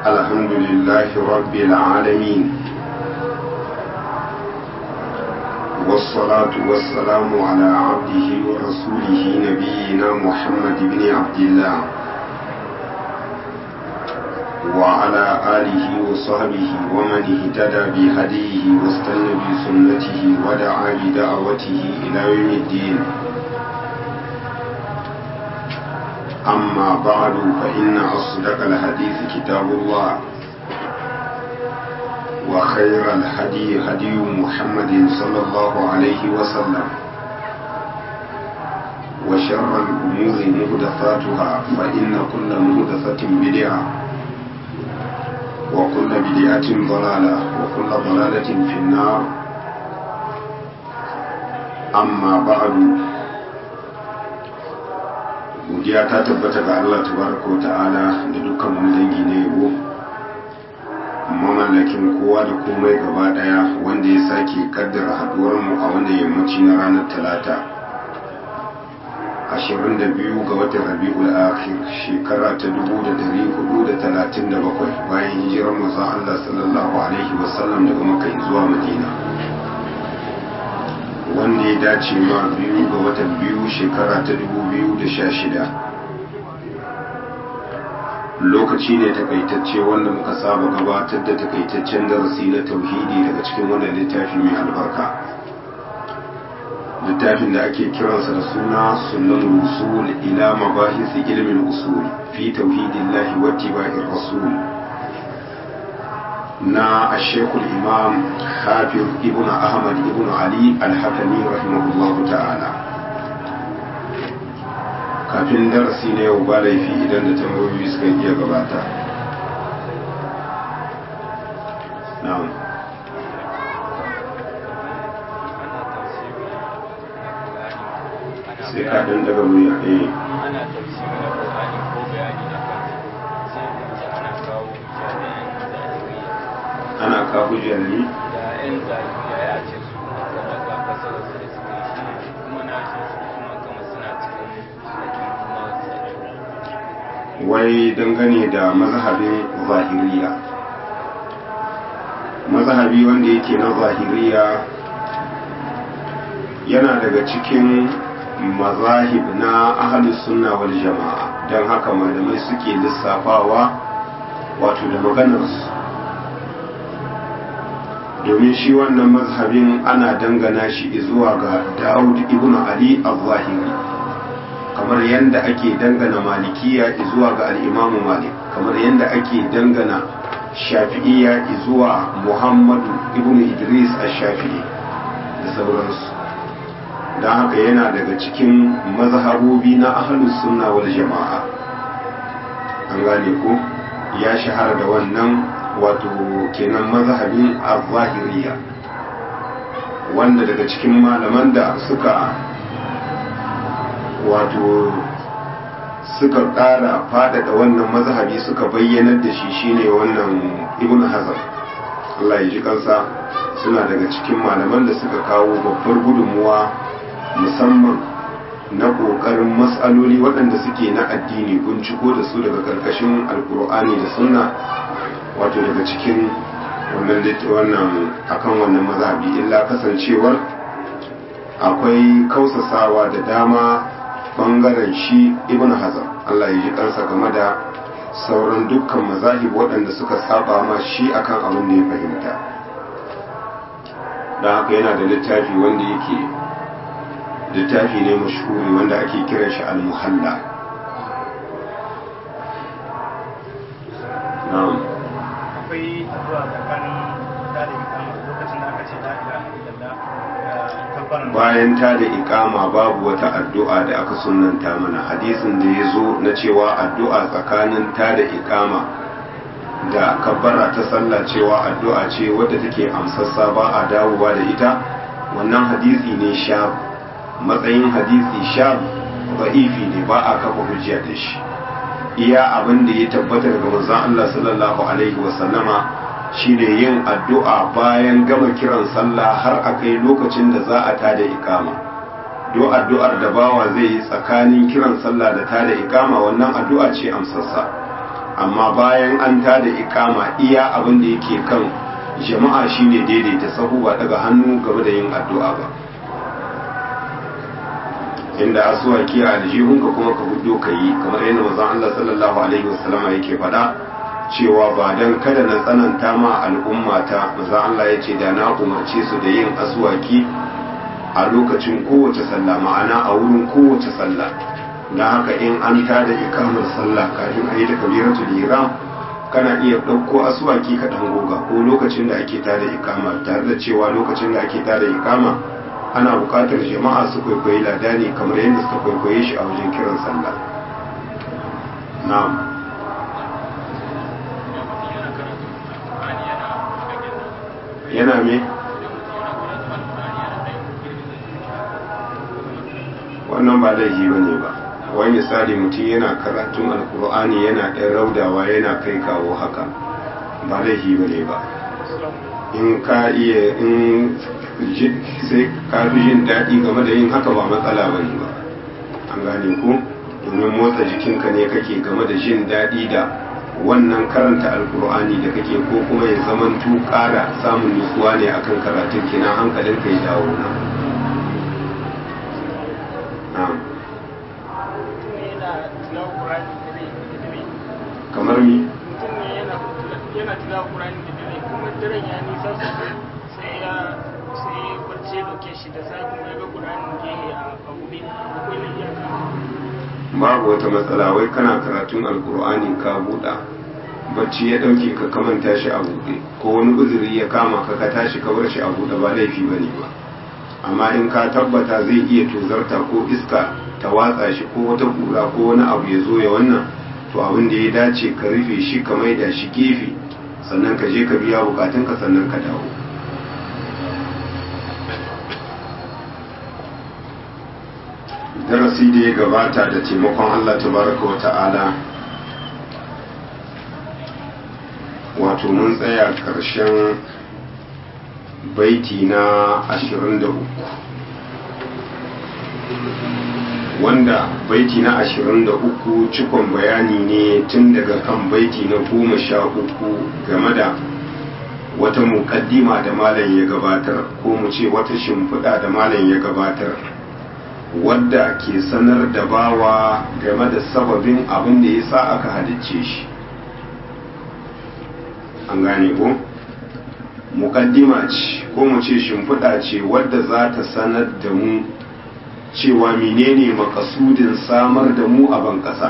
الحمد لله رب العالمين والصلاة والسلام على عبده ورسوله نبينا محمد بن عبد الله وعلى آله وصحبه ومن اهتدى بهديه واستنى بسنته ودعا بدعوته إلى يوم الدين أما بعد فإن أصدق الحديث كتاب الله وخير الهدي هدي محمد صلى الله عليه وسلم وشر الأمور محدثاتها فإن كل محدثة بدعة وكل بدعة ضلالة وكل ضلالة في النار أما بعد godiya ta tabbata ga Allah tabaraka wa ta'ala da dukkan wani dangi na yabo mamallakin kowa da komai gaba daya wanda ya sake kaddara haduwar mu a wannan yammaci na ranar talata 22 ga watan rabi'ul akhir shekara ta 1437 bayan hijirar manzon Allah sallallahu alaihi wasallam daga makka zuwa madina wanda ya dace ma biyu ga watan biyu shekara ta 2016 lokaci ne takaitacce wanda muka saba gabatar da takaitaccen darasi na tauhidi daga cikin wannan littafi mai albarka littafin da ake kiransa da suna sunan usul ila mabahisi ilmin usul fi tauhidillahi wa tiba'ir rasul na ashekul imam hafiz ibn ahmad ibn ali al-hakami rahimahullahu ta'ala kafin darasi na yau ba laifi idan da tambayoyi suka iya gabata na'am sai ka dan daga wuya eh ana tafsiri na Qur'ani ko bayani da kansa sai da ana kawo jami'an zahiriya ana ka hujjar ni da yan zahiriya ya ce su kamar ga fasarar su da suke shi kuma na ce su kuma kama suna cikin haƙi kuma tsaro wai dangane da mazhabin zahiriya mazhabi wanda yake na zahiriya yana daga cikin mazahib na ahalus sunna wal jama'a don haka malamai suke lissafawa wato da maganarsu domin shi wannan mazhabin ana dangana shi zuwa ga Dawud ibn Ali al-Zahiri kamar yadda ake dangana malikiya zuwa ga al-Imam Malik kamar yadda ake dangana shafi'iyya zuwa Muhammadu ibn Idris al-Shafi'i da sauransu don haka yana daga cikin mazhabobi na ahlus sunna wal jama'a an gane ko ya shahara da wannan wato kenan mazhabin al-zahiriya wanda daga cikin malaman da suka wato suka ƙara faɗaɗa wannan mazhabi suka bayyanar da shi shine wannan ibn hazar Allah ya ji kansa suna daga cikin malaman da suka kawo babbar gudunmuwa musamman na ƙoƙarin matsaloli waɗanda suke na addini binciko da su daga ƙarƙashin alkur'ani da sunna wato daga cikin wannan wannan akan wannan mazhabi illa kasancewar akwai kausasawa da dama bangaren shi ibn hazar Allah ya ji kansa game da sauran dukkan mazahib waɗanda suka saba ma shi akan abin da ya fahimta don haka yana da littafi wanda yake littafi ne mashhuri wanda ake kiran shi al-muhalla na'am akwai addu'a tsakanin da da ikama lokacin da aka ce la ilaha illallah da kabbaran bayan ta da ikama babu wata addu'a da aka sunanta mana hadisin da ya zo na cewa addu'a tsakanin ta da ikama da kabbara ta sallah cewa addu'a ce wadda take amsassa ba a dawowa da ita wannan hadisi ne sha matsayin hadisi sha ba'ifi ne ba a kafa hujja da shi iya abin da ya tabbata daga manzon Allah sallallahu alaihi wa sallama shine yin addu'a bayan gama kiran sallah har a kai lokacin da za a tada ikama do addu'ar da bawa zai yi tsakanin kiran sallah da tada ikama wannan addu'a ce amsassa amma bayan an tada ikama iya abin da yake kan jama'a shine daidaita sahu ba daga hannu game da yin addu'a ba inda asuwaki a aljihunka kuma ka hudo ka yi kamar yadda manzon Allah sallallahu alaihi wasallama yake faɗa cewa ba dan kada na tsananta ma al'ummata manzon Allah ya ce da na umarce su da yin asuwaki a lokacin kowace sallah ma'ana a wurin kowace sallah don haka in an tada ikamar sallah kafin a yi da kabiratul ihram kana iya ɗauko asuwaki ka ɗan goga ko lokacin da ake tada ikama tare da cewa lokacin da ake tada ikama ana buƙatar jama'a su kwaikwayi ladani kamar yadda suka kwaikwaye shi a wajen kiran sallah na'am yana me wannan ba laifi ba ne ba wani misali mutum yana karatun alkur'ani yana ɗan raudawa yana kai kawo haka ba laifi ba ne ba in ka iya in sai ka fi jin daɗi game da yin haka ba matsala ba ne ba an gane ku domin motsa jikinka ne kake game da jin daɗi da wannan karanta alkur'ani da kake ko kuma ya zamantu ƙara samun nutsuwa ne akan karatun kina hankalinka ya dawo na kamar mi yana tilawa ƙurani da dare kuma daren ya nisa sosai sai ya sai ya barce doke shi da sai kuma ya ga ƙurani gehe a buɗe akwai na iyaka babu wata matsala wai kana karatun alkur'ani ka buɗa bacci ya ɗauke ka kamanta shi a buɗe ko wani uzuri ya kama ka ka tashi ka bar shi a buɗe ba laifi ba ne ba amma in ka tabbata zai iya tozarta ko iska ta watsa shi ko wata kura ko wani abu ya zo ya wannan to abin da ya dace ka rufe shi ka maida shi gefe sannan ka je ka biya bukatunka sannan ka dawo darasi da ya gabata da taimakon Allah tabaraka wa ta'ala wato mun tsaya ƙarshen baiti na 23 wanda baiti na 23 cikon bayani ne tun daga kan baiti na 13 game da wata muƙaddima da malam ya gabatar ko mu ce wata shimfiɗa da malam ya gabatar wadda ke sanar da bawa game da sababin abin da ya sa aka halicce shi an gane ko mukaddima ce ko mu ce shimfiɗa ce wadda za ta sanar da mu cewa menene makasudin samar da mu a ban ƙasa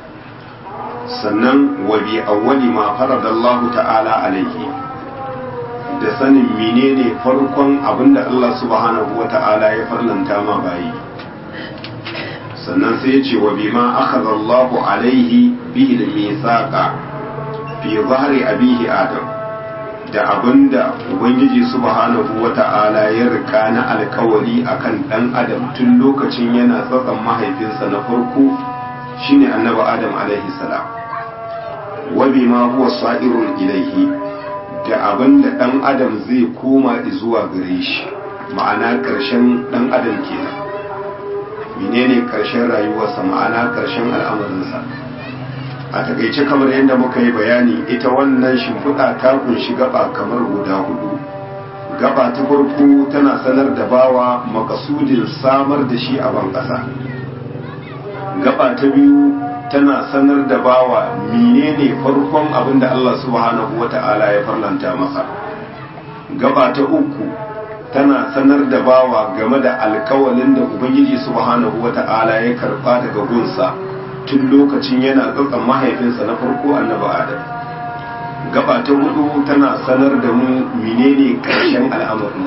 sannan wa bi awwali ma faradallahu ta'ala alaihi da sanin menene farkon abinda Allah subhanahu wa ta'ala ya farlanta ma bayi sannan sai ya ce wa bima akhadha Allahu alaihi bihi al-mithaqa fi zahri abihi Adam da abinda Ubangiji subhanahu wata'ala ya rika na alkawari akan dan Adam tun lokacin yana tsatsan mahaifinsa na farko shine annabi Adam alaihi salam wa bima huwa sa'irun ilaihi da abinda dan Adam zai koma zuwa gare shi ma'ana karshen dan Adam kenan menene karshen rayuwarsa ma'ana karshen al'amarinsa a takaice kamar yadda muka yi bayani ita wannan shimfiɗa ta kunshi gaba kamar guda hudu gaba ta farko tana sanar da bawa makasudin samar da shi a ban ƙasa gaba ta biyu tana sanar da bawa menene farkon abin da Allah subhanahu wata'ala ya farlanta masa gaba ta uku tana sanar da bawa game da alkawalin da ubangiji subhanahu wata'ala ya karba daga gunsa tun lokacin yana tsatsan mahaifinsa na farko annabi adam gaba ta hudu tana sanar da mu menene karshen al'amarin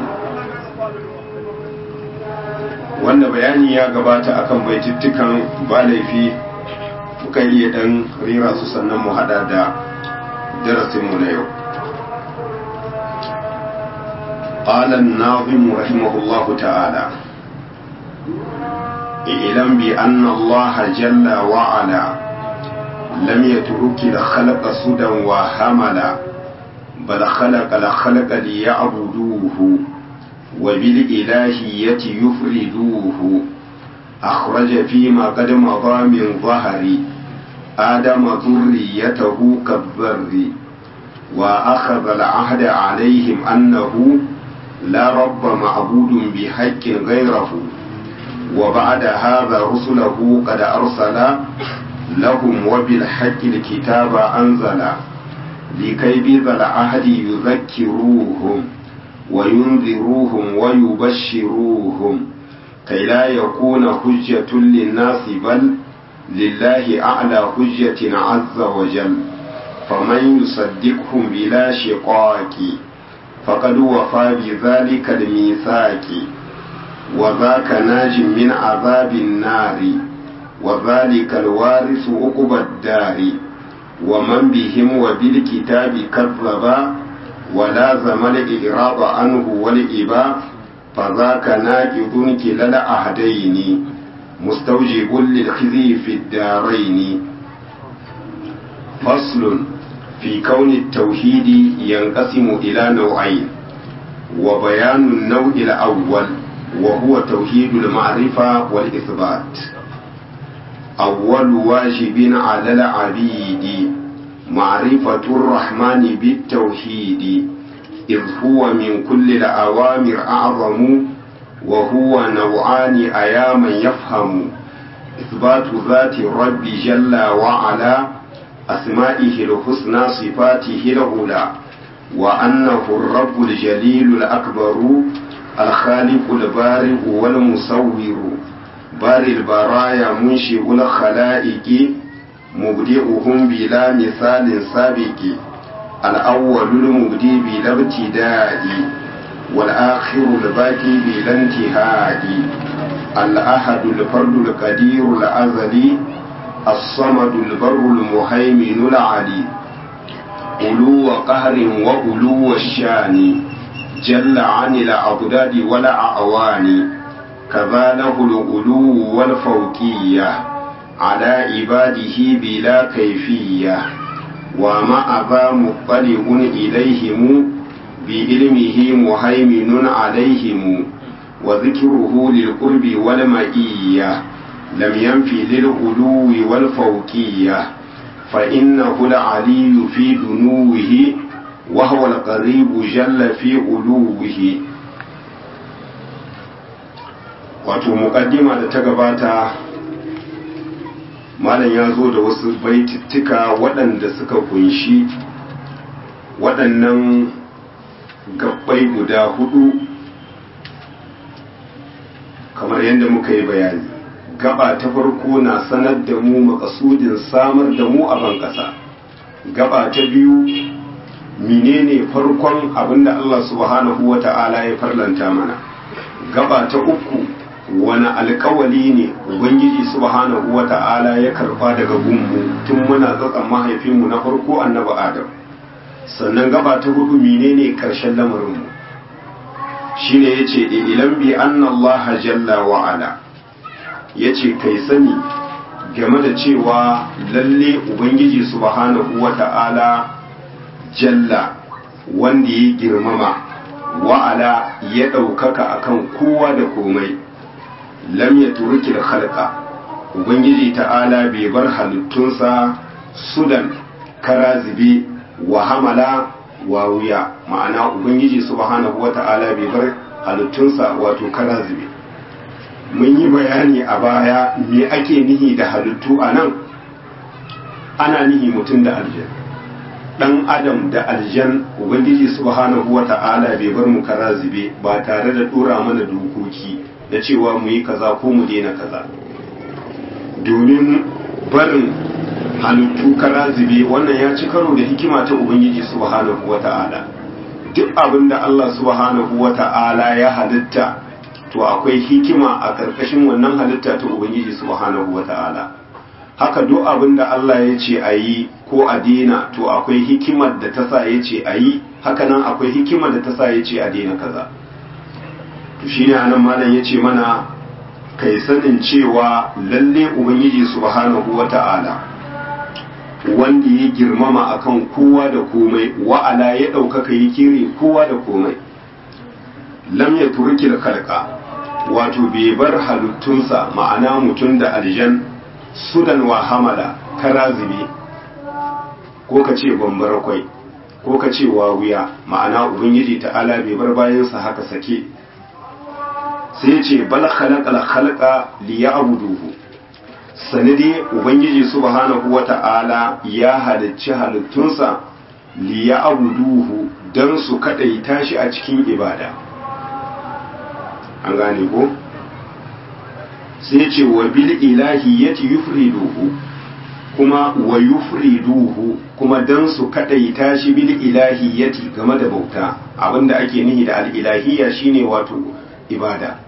wanda bayani ya gabata akan baitittukan ba laifi muka iya dan rera su sannan mu hada da darasinmu na yau قال الناظم رحمه الله تعالى اعلم بأن الله جل وعلا لم يترك الخلق سدى وهملا بل خلق الخلق ليعبدوه وبالإلهية يفردوه أخرج فيما قد مضى من ظهر آدم ذريته كالذر وأخذ العهد عليهم أنه لا رب معبود بحق غيره وبعد هذا رسله قد أرسل لهم وبالحق الكتاب أنزل لكي بذا العهد يذكروهم وينذروهم ويبشروهم كي لا يكون حجة للناس بل لله أعلى حجة عز وجل فمن يصدقهم بلا شقاق فقد وفى بذلك الميثاق وذاك ناج من عذاب النار وذلك الوارث عقبى الدار ومن بهم وبالكتاب كذب ولازم الإعراض عنه والإباء فذاك ناقض كلا العهدين مستوجب للخزي في الدارين فصل في كون التوحيد ينقسم إلى نوعين وبيان النوع الأول وهو توحيد المعرفة والإثبات أول واجب على العبيد معرفة الرحمن بالتوحيد إذ هو من كل الأوامر أعظم وهو نوعان أياما يفهم إثبات ذات الرب جل وعلا أسمائه الحسنى صفاته العلى وأنه الرب الجليل الأكبر الخالق البارئ والمصور بارئ البرايا منشئ الخلائق مبدئهم بلا مثال سابق الأول المبدي بلا ابتداء والآخر الباقي بلا انتهاء الأحد الفرد القدير الأزلي الصمد البر المهيمن العلي ألو قهر وألو الشان جل عن الأضداد والأعوان كذا له الألو والفوقية على عباده بلا كيفية ومع ذا مطلع إليهم بعلمه مهيمن عليهم وذكره للقرب والمئية لم ينفي للغلو والفوقية فإنه العلي في دنوه وهو القريب جل في علوه wato muƙaddima da ta gabata malam ya zo da wasu baitittuka waɗanda suka kunshi waɗannan gabbai guda hudu kamar yadda muka yi bayani gaba ta farko na sanar da mu makasudin samar da mu a ban ƙasa gaba ta biyu menene farkon abinda Allah subhanahu wa ta'ala ya farlanta mana gaba ta uku wani alkawali ne ubangiji subhanahu wa ta'ala ya karba daga gunmu tun muna tsatsan mahaifinmu na farko annabi adam sannan gaba ta hudu menene karshen lamarinmu shine yace ilan bi anna Allah jalla wa ala yace kai sani game da cewa lalle ubangiji subhanahu wa ta'ala jalla wanda ya girmama wa'ala ya ɗaukaka akan kowa da komai lam ya turuki da halka ubangiji ta'ala bai bar halittunsa sudan karazibe wa hamala wa wuya ma'ana ubangiji subhanahu wa ta'ala bai bar halittunsa wato karazibe mun yi bayani a baya me ake nihi da halittu a nan ana nihi mutum da aljan dan adam da aljan ubangiji subhanahu wa ta'ala bai bar mu karazibe ba tare da dora mana dokoki da cewa mu yi kaza ko mu daina kaza domin barin halittu karazibe wannan ya ci karo da hikima ta ubangiji subhanahu wa ta'ala duk abin da Allah subhanahu wa ta'ala ya halitta to akwai hikima a ƙarƙashin wannan halitta ta ubangiji subhanahu wa ta'ala haka duk abin da Allah ya ce a yi ko a daina to akwai hikimar da ta sa ya ce a yi haka nan akwai hikimar da ta sa ya ce a daina kaza to shine anan malam ya ce mana kai sanin cewa lalle ubangiji subhanahu wata'ala wanda ya girmama akan kowa da komai wa'ala ya ɗaukaka ya kire kowa da komai lam ya turkil kalka wato bai bar halittunsa ma'ana mutum da aljan sudan wa hamala kara zube ko ka ce bambara kwai ko ka ce wawuya ma'ana ubangiji ta'ala bai bar bayansa haka sake sai ya ce bal khalaqal khalqa liya'buduhu sanadi ubangiji subhanahu wata'ala ya halicci halittunsa liya'buduhu dan su kadaita shi a cikin ibada an gane ko sai ce wa bil ilahiyyati yufriduhu kuma wa yufriduhu kuma dan su kadaita shi bil ilahiyyati game da bauta abinda ake nihi da al ilahiyya shine wato ibada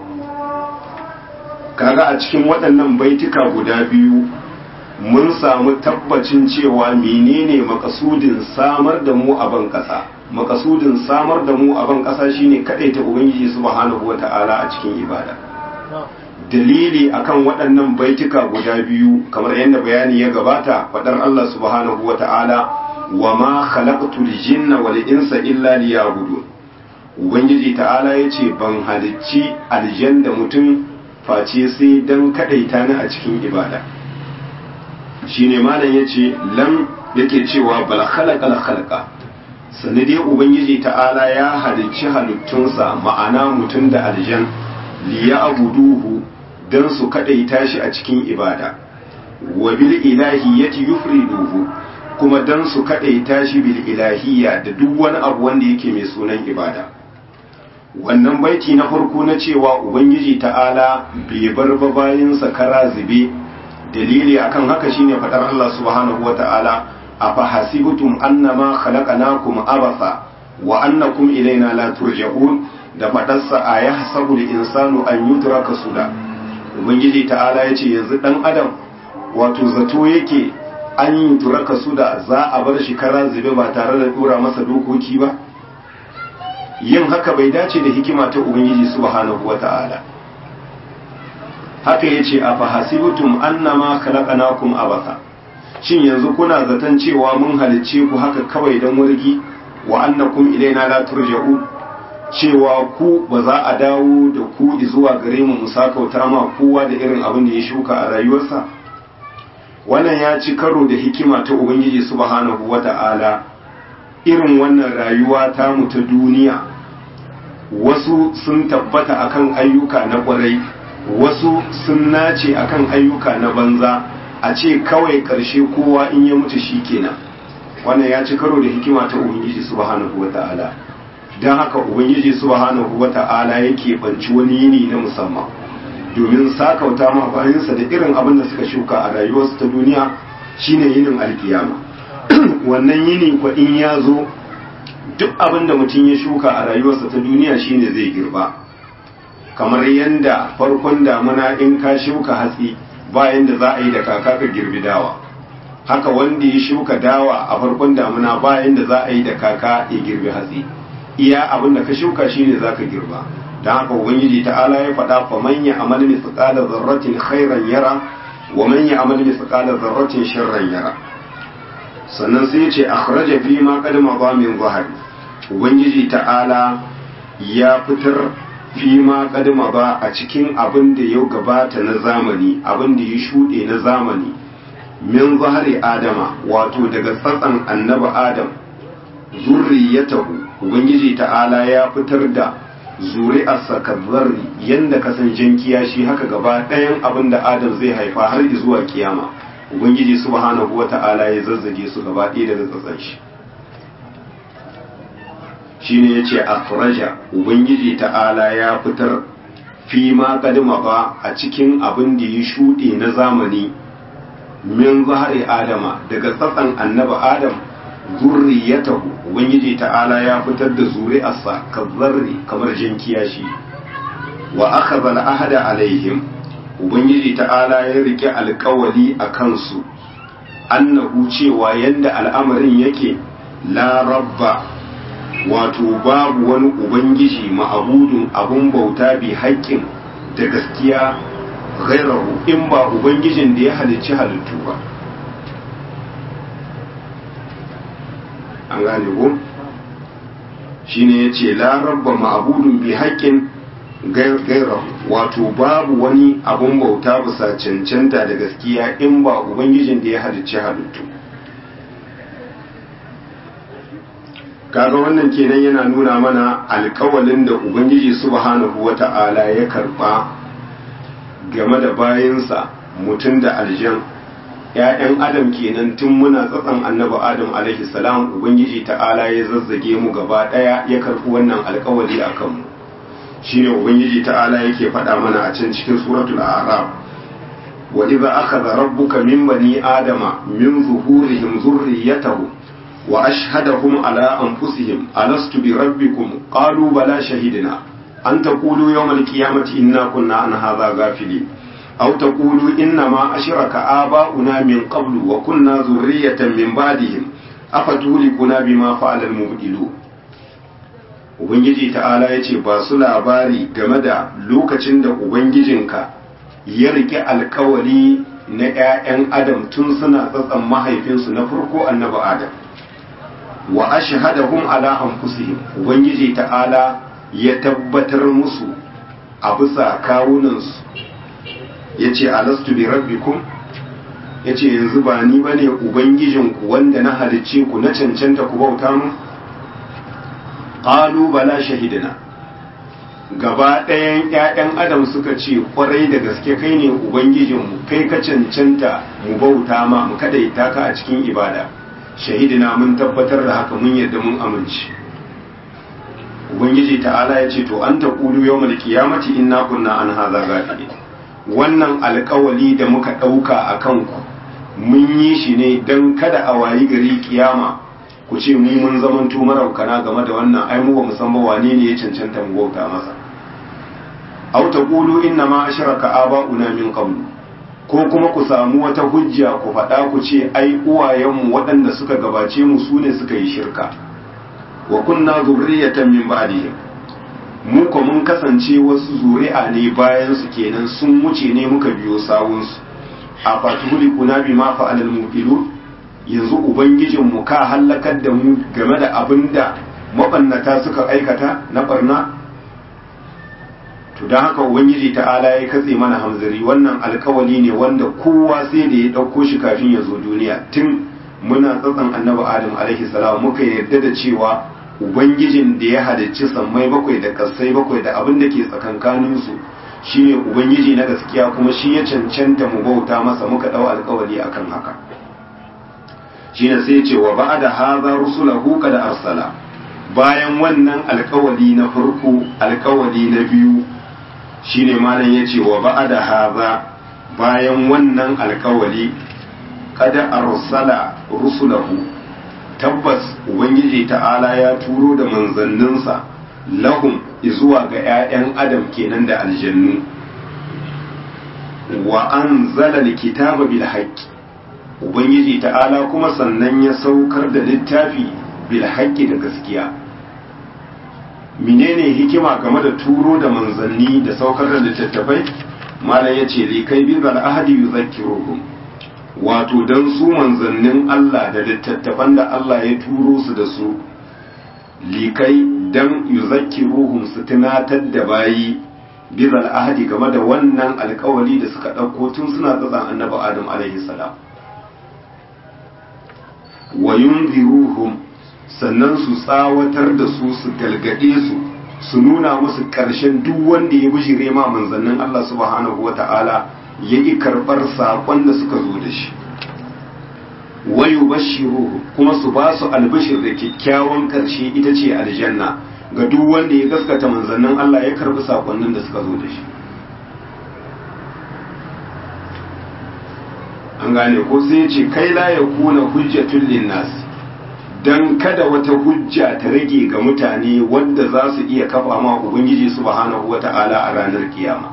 kaga a cikin waɗannan baituka guda biyu mun samu tabbacin cewa menene makasudin samar da mu a ban ƙasa makasudin samar da mu a ban ƙasa shine kadaita ubangiji subhanahu wata'ala a cikin ibada dalili akan waɗannan baituka guda biyu kamar yadda bayani ya gabata faɗar Allah subhanahu wata'ala wa ma khalaqtul jinna wal insa illa liya'budun ubangiji ta'ala yace ban halicci aljanna mutum face sai dan kadaita ni a cikin ibada shine malam yace lam yake cewa bal khalaqal khalqa sanade ubangiji ta'ala ya halicci halittunsa ma'ana mutum da aljan liya'buduhu dan su kadaita shi a cikin ibada wa bil ilahiyyati yufriduhu kuma dan su kadaita shi bil ilahiyya da duk wani abu wanda yake mai sunan ibada wannan baiti na farko na cewa ubangiji ta'ala bai bar ba bayinsa kara zube dalili akan haka shine fadar Allah subhanahu wata'ala afa hasibtum annama khalaqnakum abatha wa annakum ilaina la turja'un da fadarsa ayahsabu al-insanu an yutraka suda ubangiji ta'ala yace yanzu dan adam wato zato yake an yutraka suda za a bar shi kara zube ba tare da dora masa dokoki ba yin haka bai dace da hikima ta ubangiji subhanahu wata'ala haka yace a fahasibtum annama khalaqnakum abatha shin yanzu kuna zaton cewa mun halicce ku haka kawai dan wargi wa annakum ilaina la turja'u cewa ku ba za a dawo da ku zuwa gare mu musakauta ma kowa da irin abin da ya shuka a rayuwarsa wannan ya ci karo da hikima ta ubangiji subhanahu wata'ala irin wannan rayuwa ta mu ta duniya wasu sun tabbata akan ayyuka na kwarai wasu sun nace akan ayyuka na banza a ce kawai ƙarshe kowa in ya mutu shi kenan wannan ya ci karo da hikima ta ubangiji subhanahu wata'ala don haka ubangiji subhanahu wata'ala yake banci wani yini na musamman domin sakauta ma bayansa da irin abin da suka shuka a rayuwarsu ta duniya shine yinin alkiyama wannan yini kwa in ya zo duk abin da mutum ya shuka a rayuwarsa ta duniya shine zai girba kamar yadda farkon damuna in ka shuka hatsi bayan da za a yi da kaka ka girbi dawa haka wanda ya shuka dawa a farkon damuna bayan da za a yi da kaka ya girbi hatsi iya abin da ka shuka shine za ka girba don haka ubangiji ta'ala ya faɗa fa man ya amal mithqala dharratin khairan yara wa man ya amal mithqala dharratin sharran yara sannan sai ya ce akhraja fi ma qad madha min zahari ubangiji ta'ala ya fitar fi ma qad madha a cikin abin da ya gabata na zamani abin da ya shuɗe na zamani min zahari adama wato daga tsatsan annabi adam zurriyatahu ubangiji ta'ala ya fitar da zuri'arsa kazzarri yanda kasan jan kiyashi haka gaba ɗayan abin da adam zai haifa har zuwa kiyama ubangiji subhanahu wata'ala ya zazzage su gaba ɗaya daga tsatsan shi shine yace akhraja ubangiji ta'ala ya fitar fi ma kadima ba a cikin abin da ya shuɗe na zamani min zahari adama daga tsatsan annaba adam zurriyatahu ubangiji ta'ala ya fitar da zuri'arsa kazzarri kamar jan kiyashi wa akhadha al-ahda alaihim ubangiji ta'ala ya rike alkawali a kansu annahu cewa yanda al'amarin yake la rabba wato babu wani ubangiji ma'abudun abun bauta bi haƙƙin da gaskiya ghairahu in ba ubangijin da ya halicci halittu ba an gane ko shine yace la rabba ma'budun bi haqqin gaira wato babu wani abun bauta bisa cancanta da gaskiya in ba ubangijin da ya halicci halittu kaga wannan kenan yana nuna mana alkawalin da ubangiji subhanahu wata'ala ya karba game da bayansa mutum da aljan ‘ya'yan adam kenan tun muna tsatsan annabi adam alaihi salam ubangiji ta'ala ya zazzage mu gaba ɗaya ya karɓi wannan alkawali a kanmu shine ubangiji ta'ala yake faɗa mana a can cikin suratul a'raf wa idza akhadha rabbuka min bani adama min zuhurihim zurriyyatahum wa ashhadahum ala anfusihim alastu bi rabbikum qalu bala shahidna an taqulu yawm al-qiyamati inna kunna an hadha ghafilin aw taqulu inna ma ashraka aba'una min qablu wa kunna zurriyatan min ba'dihim afatulikuna bima fa'ala al-mubtilun ubangiji ta'ala yace ba su labari game da lokacin da ubangijinka ya rike alkawali na 'ya'yan adam tun suna tsatsan mahaifinsu na farko annabi adam wa ashhadahum ala anfusihim ubangiji ta'ala ya tabbatar musu a bisa kawunansu yace alastu bi rabbikum yace yanzu ba ni bane ubangijinku wanda na halicce ku na cancanta ku bauta mu qalu bala shahidina gaba ɗayan ƴaƴan adam suka ce kwarai da gaske kai ne ubangijinmu kai ka cancanta mu bauta ma mu kadaita ka a cikin ibada shahidina mun tabbatar da haka mun yadda mun amince ubangiji ta'ala ya ce to an ta kulu yau mal kiyamati inna kunna an haza gafili wannan alkawali da muka ɗauka a kanku mun yi shi ne don kada a wayi gari kiyama ku ce mu mun zamanto maraukana game da wannan ai mu ba mu san ba wane ne ya cancanta mu bauta masa aw taqulu inna ma ashraka aba'una min qablu ko kuma ku samu wata hujja ku faɗa ku ce ai uwayenmu waɗanda suka gabace mu su ne suka yi shirka wa kunna zurriyatan min ba'dihim mu ko mun kasance wasu zuri'a ne bayan su kenan sun wuce ne muka biyo sawun su a fatuli kuna bi ma fa'al al yanzu ubangijin mu ka halakar da mu game da abinda mabannata suka aikata na barna to don haka ubangiji ta'ala ya katse mana hamzari wannan alkawali ne wanda kowa sai da ya ɗauko shi kafin ya zo duniya tun muna tsatsan annabi adam alaihi salam muka yarda da cewa ubangijin da ya halicci sammai bakwai da kasai bakwai da abin da ke tsakankanin su shine ubangiji na gaskiya kuma shi ya cancanta mu bauta masa muka ɗau alkawali akan haka shine sai ya ce wa ba'da hadha rusulahu qad arsala bayan wannan alkawali na farko alkawali na biyu shine malam ya ce wa ba'ada haza bayan wannan alkawali kada arsala rusulahu tabbas ubangiji ta'ala ya turo da manzanninsa lahum zuwa ga 'ya'yan adam kenan da aljannu wa anzala alkitaba bil haqqi ubangiji ta'ala kuma sannan ya saukar da littafi bil haqqi da gaskiya menene hikima game da turo da manzanni da saukar da littattafai malam ya ce likai bin al'ahadi yuzakkiruhum wato don su manzannin Allah da littattafan da Allah ya turo su da su likai don yuzakkiruhum su tunatar da bayi bin al'ahadi game da wannan alkawali da suka ɗauko tun suna tsatsan annabi adam alaihi salam wa yunziruhum sannan su tsawatar da su su galgade su su nuna musu ƙarshen duk wanda ya bishire ma manzannin Allah subhanahu wa ta'ala ya ƙi karɓar saƙon da suka zo da shi wayu bashiru kuma su ba su albishir da kyakkyawan ƙarshe ita ce aljanna ga duk wanda ya gaskata manzannin Allah ya karɓi saƙonnin da suka zo da shi an gane ko sai ce kai la ya kuna hujjatul linnas don kada wata hujja ta rage ga mutane wadda za su iya kafa ma ubangiji subhanahu wata'ala a ranar kiyama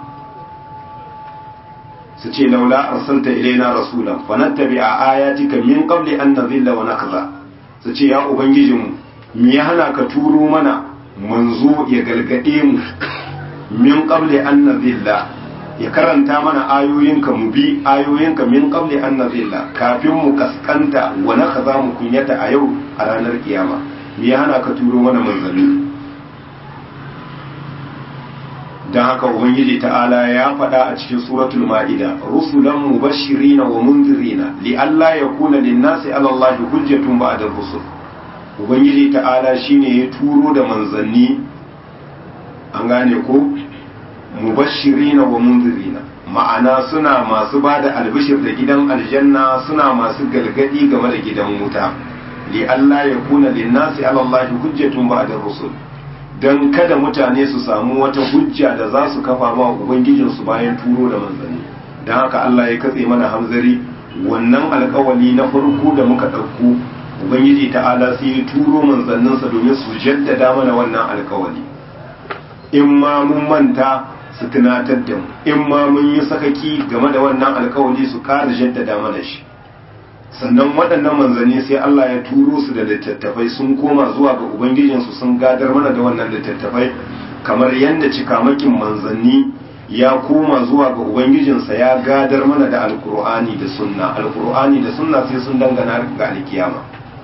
su ce laula arsalta ilaina rasulan fa nattabi a ayatika min qabli an nazilla wa nakza su ce ya ubangijin mu me ya hana ka turo mana manzo ya galgade mu min qabli an nazilla ya karanta mana ayoyinka mu bi ayoyinka min qabli an nazilla kafin mu kaskanta wa nakaza mu kunyata a yau a ranar kiyama me ya hana ka turo mana manzanni don haka ubangiji ta'ala ya faɗa a cikin suratul ma'ida rusulan mubashirina wa mundirina li alla yakuna lin-nasi 'ala Allahi hujjatun ba'da rusul ubangiji ta'ala shine ya turo da manzanni an gane ko mubashirina wa mundirina ma'ana suna masu ba da albishir da gidan aljanna suna masu galgadi game da gidan wuta li Allah ya kuna linnasi ala Allah hujjatun ba'da rusul dan kada mutane su samu wata hujja da za su kafa ma ubangijin su bayan turo da manzanni dan haka Allah ya katse mana hamzari wannan alkawali na farko da muka ɗauko ubangiji ta'ala sai ya turo manzanninsa domin su jaddada mana wannan alkawali in ma mun manta su tunatar da mu in ma mun yi sakaki game da wannan alkawali su ƙara jaddada mana shi sannan waɗannan manzanni sai Allah ya turo su da littattafai sun koma zuwa ga ubangijinsu sun gadar mana da wannan littattafai kamar yadda cikamakin manzanni ya koma zuwa ga ubangijinsa ya gadar mana da alkur'ani da sunna alkur'ani da sunna sai sun dangana ga alkiyama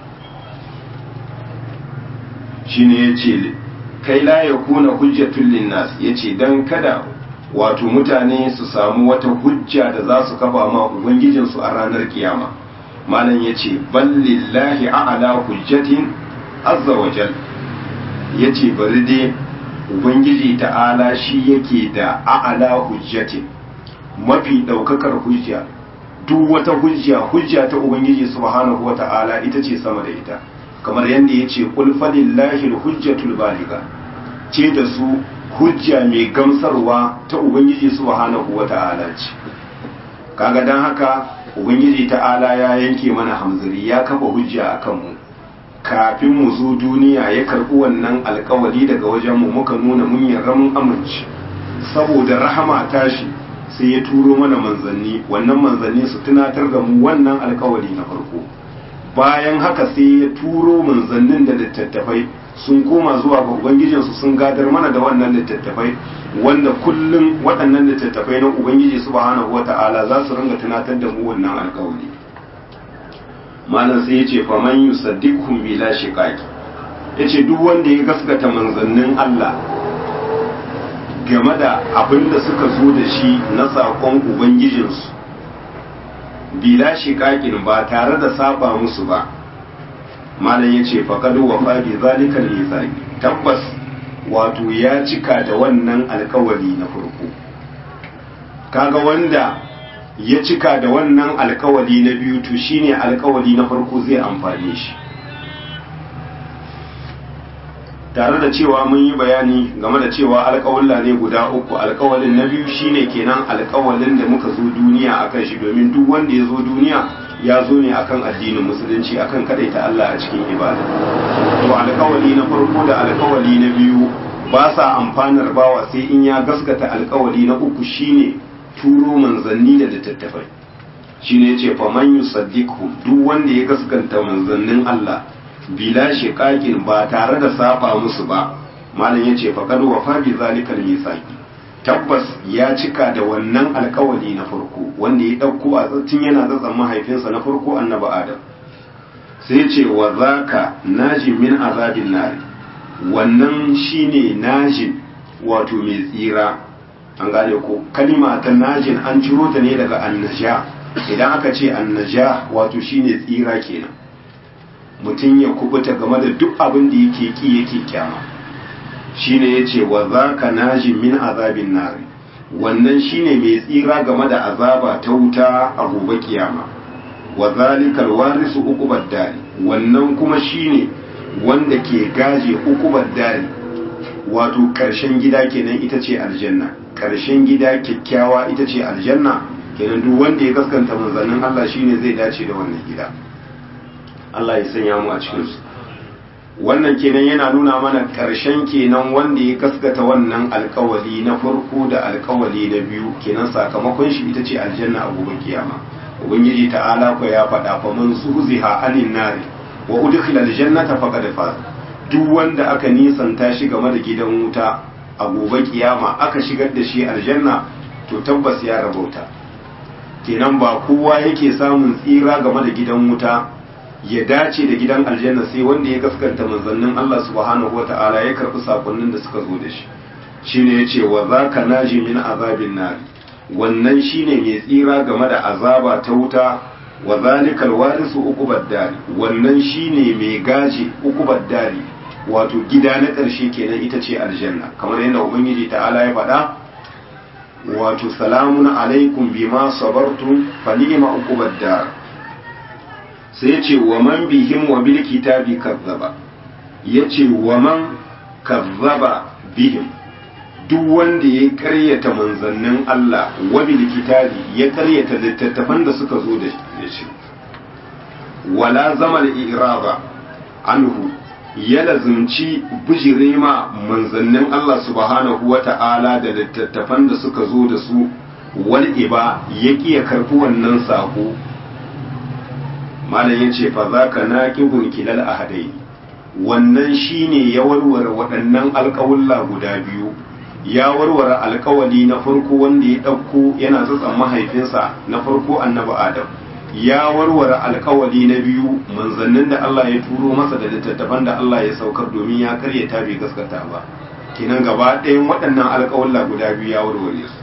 shine yace kai la ya kuna hujjatul linnas yace dan kada wato mutane su samu wata hujja da za su kafa ma ubangijin su a ranar kiyama malam yace ballillahi a'la hujjatin azza wa jal yace bari dai ubangiji ta'ala shi yake da a'la hujjatin mafi daukakar hujja duk wata hujja hujja ta ubangiji subhanahu wa ta'ala ita ce sama da ita kamar yadda ya ce ƙulfalillahi hujjatul baliga ce da su hujja mai gamsarwa ta ubangiji subhanahu wa ta'ala ce kaga dan haka ubangiji ta'ala ya yanke mana hamzari ya kafa hujja a kanmu kafin mu zo duniya ya karɓi wannan alkawali daga wajenmu muka nuna mun yarda mun amince saboda rahama tashi sai ya turo mana manzanni wannan manzanni su tunatar da mu wannan alkawali na farko bayan haka sai ya turo manzannin da littattafai sun koma zuwa ga ubangijinsu sun gadar mana da wannan littattafai wanda kullum waɗannan littattafai na ubangiji subhanahu wata'ala za su ringa tunatar da mu wannan alkawari malam sai ya ce faman yusaddiqhum bila shiqaqi yace duk wanda ya gaskata manzannin Allah game da abin da suka zo da shi na saƙon ubangijinsu bila shiƙaƙin ba tare da saba musu ba malam ya ce faƙadu wa faɗi zalikal misali tabbas wato ya cika da wannan alkawali na farko kaga wanda ya cika da wannan alkawali na biyu to shine alkawali na farko zai amfane shi tare da cewa mun yi bayani game da cewa alkawalla ne guda uku alkawalin na biyu shine kenan alkawalin da muka zo duniya akan shi domin duk wanda ya zo duniya ya zo ne akan addinin musulunci akan kadaita Allah a cikin ibada to alkawali na farko da alkawali na biyu ba sa amfanar bawa sai in ya gaskata alkawali na uku shine turo manzanni da littattafai shine yace fa man yusaddiqhu duk wanda ya gaskanta manzannin Allah bila shiqaqin ba tare da saba musu ba malam yace fa kad wafa bi zalikal misaqi tabbas ya cika da wannan alkawali na farko wanda ya dauko a tun yana tsatsan mahaifinsa na farko annabi adam sai ce wa zaka najin min azabin nari wannan shine najin wato mai tsira an gane ko kalima ta najin an ciro ta ne daga annaja idan aka ce annaja wato shine tsira kenan mutum ya kubuta game da duk abin da yake ki yake kyama shine yace wa zaka najin min azabin nari wannan shine mai tsira game da azaba ta wuta a gobe kiyama wa zalikal warisu uqubad dari wannan kuma shine wanda ke gaje uqubad dari wato karshen gida kenan ita ce aljanna karshen gida kyakkyawa ita ce aljanna kenan duk wanda ya gaskanta manzannin Allah shine zai dace da wannan gida Allah ya sanya mu a cikin su wannan kenan yana nuna mana karshen kenan wanda ya gaskata wannan alkawali na farko da alkawali na biyu kenan sakamakon shi ita ce aljanna a gobe kiyama ubangiji ta'ala ko ya faɗa fa man zuziha anin nari wa udkhila aljannata faqad faz duk wanda aka nisanta shi game da gidan wuta a gobe kiyama aka shigar da shi aljanna to tabbas ya rabauta kenan ba kowa yake samun tsira game da gidan wuta ya dace da gidan aljanna sai wanda ya gaskanta manzannin Allah subhanahu wata'ala ya karbi sakonnin da suka zo da shi shine yace wa zaka naji min azabin nar wannan shine mai tsira game da azaba ta wuta wa zalikal warisu uqubad dari wannan shine mai gaji uqubad dari wato gida na ƙarshe kenan ita ce aljanna kamar yadda ubangiji ta'ala ya faɗa wato salamun alaikum bima sabartum fa ni'ma uqubad dar sai yace wa man bihim wa bil kitabi kazzaba yace wa man kazzaba bihim duk wanda ya karyata manzannin Allah wa bil kitabi ya karyata littattafan da suka zo da shi wala zamal iraba anhu ya lazumci bijire ma manzannin Allah subhanahu wa ta'ala da littattafan da suka zo da su wal iba ya ya karɓi wannan sako malam ya ce fa za ka na ƙigun kilal a hadai wannan shine ya warware waɗannan alƙawulla guda biyu ya warware alƙawali na farko wanda ya ɗauko yana tsatsan mahaifinsa na farko annabi adam ya warware alkawali na biyu manzannin da Allah ya turo masa da littattafan da Allah ya saukar domin ya karyata bai gaskata ba kinan gaba ɗayan waɗannan alkawalla guda biyu ya warware su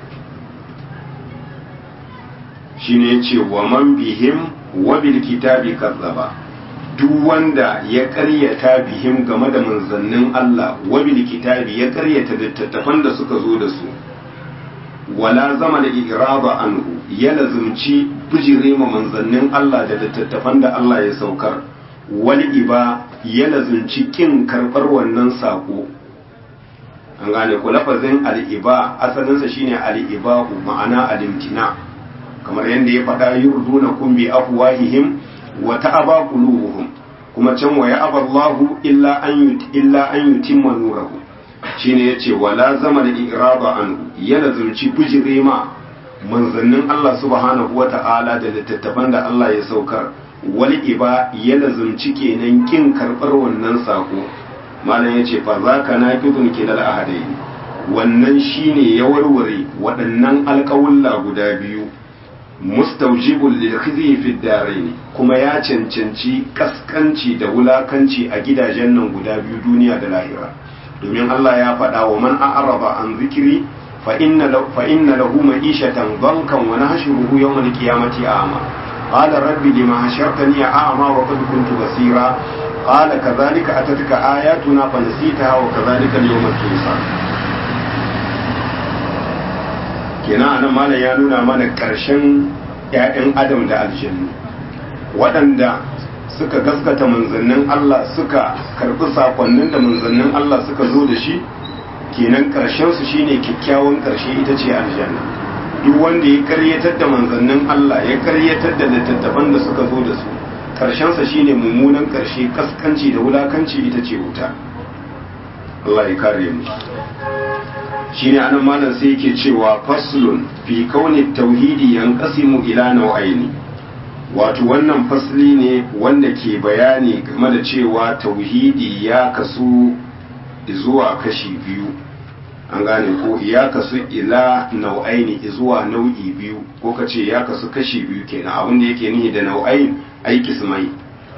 shine yace wa man bihim wa bil kitabi kazzaba duk wanda ya karyata bihim game da manzannin Allah wa bil kitabi ya karyata littattafan da suka zo da su wala zama da iraba anhu ya lazumci bijire ma manzannin Allah da littattafan da Allah ya saukar wal iba ya lazumci kin karbar wannan sako an gane ku lafazin al-iba asalinsa shine al-iba ma'ana al-imtina kamar yadda ya faɗa yurduna kum bi afwahihim wa ta'aba qulubuhum kuma can wa ya'aba Allahu illa an illa an yutimma nurahu shine yace wala zama da iraba anhu ya lazumci bijire ma manzannin Allah subhanahu wa ta'ala da littattafan da Allah ya saukar wal iba ya lazumci kenan kin karbar wannan sako malam yace fa zaka naqidun kilal ahadai wannan shine ya warware waɗannan alƙawulla guda biyu mustaujibul lil khizi fi darain kuma ya cancanci kaskanci da wulakanci a gidajen nan guda biyu duniya da lahira domin Allah ya faɗa wa man a'raba an zikiri fa inna fa inna lahu ma'ishatan dhankan wa nahshuruhu yawm al-qiyamati a'ma qala rabbi lima hashartani a'ma wa qad kuntu basira qala kadhalika atatka ayatuna fa nasitaha wa kadhalika al-yawma tunsa kenan anan malam ya nuna mana karshen ƴaƴan adam da aljannu waɗanda suka gaskata manzannin Allah suka karbi sakonnin da manzannin Allah suka zo da shi kenan karshen su shine kyakkyawan karshe ita ce aljanna duk wanda ya karyatar da manzannin Allah ya karyatar da littattafan da suka zo da su karshen sa shine mummunan karshe kaskanci da wulakanci ita ce wuta Allah ya kare mu shine anan malam sai yake cewa faslun fi kauni tauhidi yanqasimu ila nau'aini wato wannan fasli ne wanda ke bayani game da cewa tauhidi ya kasu zuwa kashi biyu an gane ko ya kasu ila nau'aini zuwa nau'i biyu ko ka ce ya kasu kashi biyu kenan abin da yake nihi da nau'ain aiki mai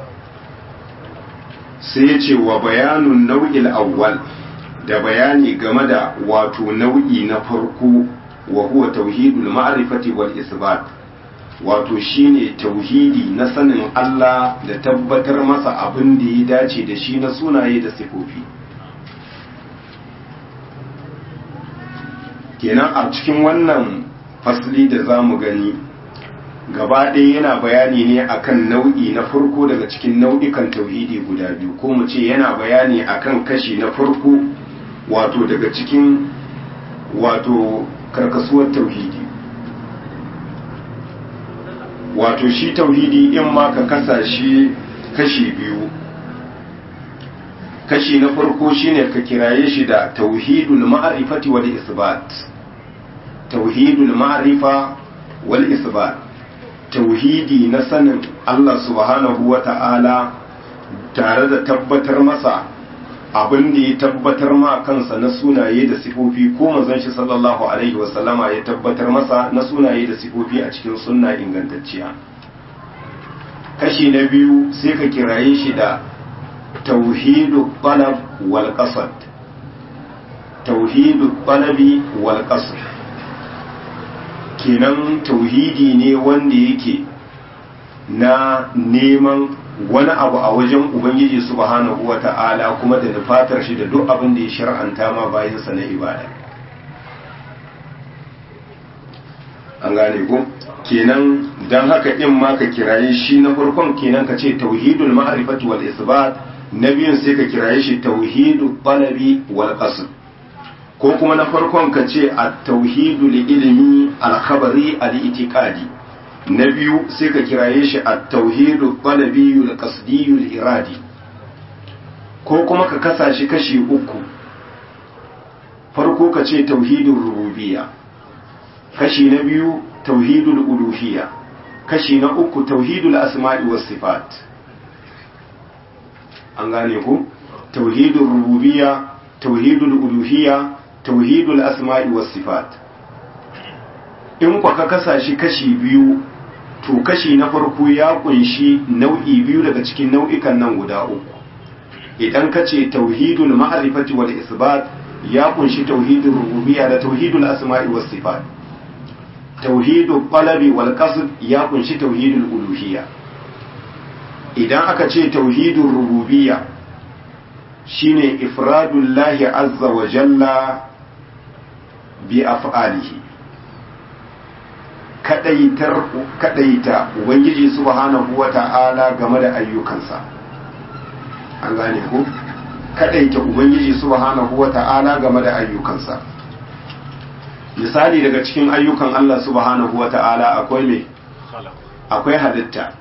sai ya ce wa bayanun nau'il awwal da bayani game da wato nau'i na farko wa huwa tauhidul ma'rifati wal isbat wato shine tauhidi na sanin Allah da tabbatar masa abin da ya dace da shi na sunaye da sifofi kenan a cikin wannan fasli da za mu gani gaba ɗaya yana bayani ne akan nau'i na farko daga cikin nau'ikan tauhidi guda biyu ko mu ce yana bayani akan kashi na farko wato daga cikin wato karkasuwar tauhidi wato shi tauhidi in ma ka kasa shi kashi biyu kashi na farko shine ka kiraye shi da tauhidul ma'rifati wal isbat tauhidul ma'rifa wal isbat tauhidi na sanin Allah subhanahu wa ta'ala tare da tabbatar masa abin da ya tabbatar ma kansa na sunaye da sifofi ko manzon shi sallallahu alaihi wasallama ya tabbatar masa na sunaye da sifofi a cikin sunna ingantacciya kashi na biyu sai ka kiraye shi da tauhidu talab wal qasad tauhidu talabi wal qasr kenan tauhidi ne wanda yake na neman wani abu a wajen ubangiji subhanahu wata'ala kuma da nufatar shi da duk abin da ya shar'anta ma bayansa na ibada an gane ko kenan dan haka in ma ka kiraye shi na farkon kenan ka ce tauhidul ma'rifati wal isbat na biyun sai ka kiraye shi tauhidul talabi wal qasd ko kuma na farkon ka ce at-tauhidul ilmi al-khabari al-i'tiqadi na biyu sai ka kiraye shi at-tauhidul talabi wal qasdi wal iradi ko kuma ka kasa shi kashi uku farko ka ce tauhidul rububiyya kashi na biyu tauhidul uluhiyya kashi na uku tauhidul asma'i was sifat an gane ku tauhidul rububiyya tauhidul uluhiyya tauhidul asma'i was sifat in kwa ka kasa shi kashi biyu to kashi na farko ya kunshi nau'i biyu daga cikin nau'ikan nan guda uku idan ka ce tauhidul ma'rifati wal isbat ya kunshi tauhidul rububiyya da tauhidul asma'i was sifat tauhidul qalabi wal qasd ya kunshi tauhidul uluhiyya idan aka ce tauhidul rububiyya shine ifradul lahi azza wa jalla bi af'alihi kadaitar kadaita ubangiji subhanahu wata'ala game da ayyukansa an gane ko kadaita ubangiji subhanahu wata'ala game da ayyukansa misali daga cikin ayyukan Allah subhanahu wa ta'ala akwai me akwai halitta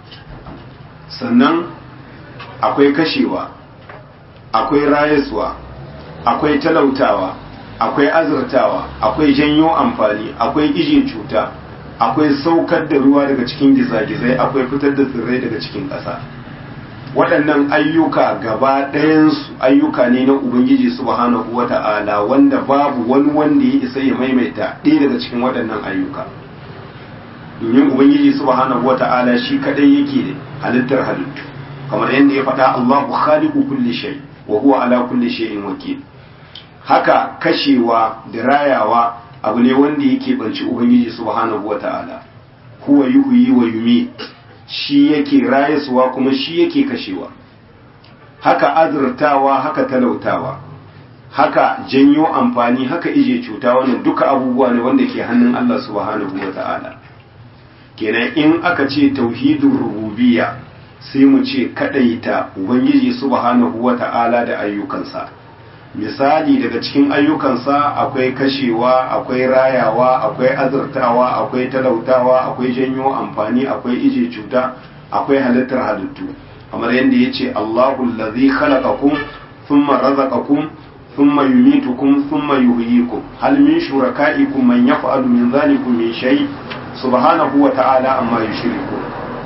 sannan akwai kashewa akwai rayaswa akwai talautawa akwai azurtawa akwai janyo amfani akwai ije cuta akwai saukar da ruwa daga cikin gizagizai akwai fitar da tsirrai daga cikin ƙasa waɗannan ayyuka gaba ɗayansu ayyuka ne na ubangiji subhanahu wata'ala wanda babu wani wanda ya isa ya maimaita ɗaya daga cikin waɗannan ayyuka domin ubangiji subhanahu wata'ala shi kadai yake da halittar halittu kamar yadda ya faɗa Allahu khaliqu kulli shay wa huwa ala kulli shay'in wakil haka kashewa da rayawa abu ne wanda yake banci ubangiji subhanahu wata'ala huwa yuhyi wa yumit shi yake rayaswa kuma shi yake kashewa haka azurtawa haka talautawa haka janyo amfani haka ije cuta wannan duka abubuwa ne wanda ke hannun Allah subhanahu wa ta'ala kenan in aka ce tauhidin rububiyya sai mu ce kadaita ubangiji subhanahu wa ta'ala da ayyukansa misali daga cikin ayyukansa akwai kashewa akwai rayawa akwai azurtawa akwai talautawa akwai janyo amfani akwai ije cuta akwai halittar halittu kamar yadda ya ce Allahu allazi khalaqakum thumma razaqakum thumma yumitukum thumma yuhyikum hal min shurakaikum man yaf'alu min dhalikum min shay subhanahu wa ta'ala amma yushrikun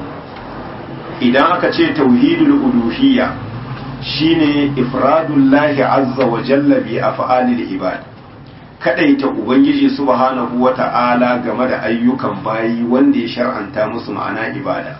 idan aka ce tauhidul uluhiyya shine ifradullahi azza wa jalla bi af'alil ibad kadaita ubangiji subhanahu wa ta'ala game da ayyukan bayi wanda ya shar'anta musu ma'ana ibada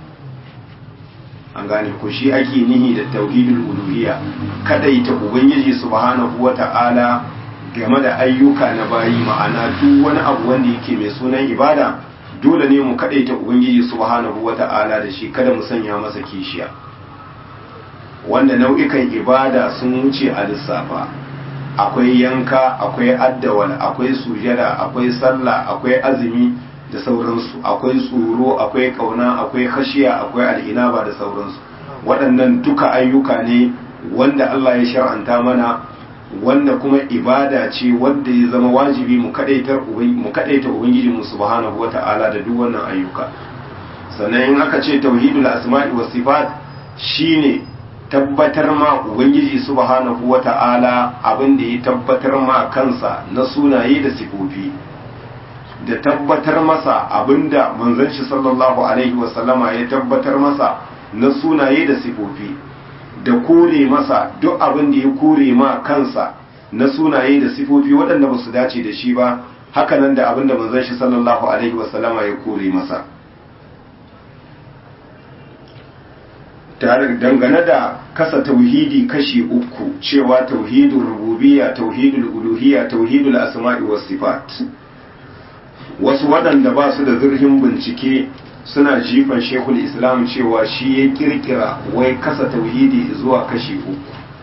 an gane ko shi ake nihi da tauhidul uluhiyya kadaita ubangiji subhanahu wa ta'ala game da ayyuka na bayi ma'ana duk wani abu wanda yake mai sunan ibada dole ne mu kadaita ubangiji subhanahu wa ta'ala da shi kada mu sanya masa kishiya wanda nau'ikan ibada sun wuce a lissafa akwai yanka akwai addawal akwai sujada akwai sallah akwai azumi da sauransu akwai tsoro akwai kauna akwai khashiya akwai al'inaba da sauransu waɗannan duka ayyuka ne wanda Allah ya shar'anta mana wanda kuma ibada ce wanda ya zama wajibi mu kadaitar mu kadaita ubangiji mu subhanahu wata'ala da duk wannan ayyuka sannan in aka ce tauhidul asma'i was sifat shine tabbatar ma ubangiji subhanahu wata'ala abin da ya tabbatar ma kansa na sunaye da sifofi da tabbatar masa abinda manzon shi sallallahu alaihi wasallama ya tabbatar masa na sunaye da sifofi da kore masa duk abin da ya kore ma kansa na sunaye da sifofi waɗanda ba su dace da shi ba hakanan da abin da manzon shi sallallahu alaihi wasallama ya kore masa tare dangane da kasa tauhidi kashi uku cewa tauhidul rububiyya tauhidul uluhiyya tauhidul asma'i was sifat wasu waɗanda ba su da zurfin bincike suna jifan shekul islam cewa shi ya kirkira wai kasa tauhidi zuwa kashi uku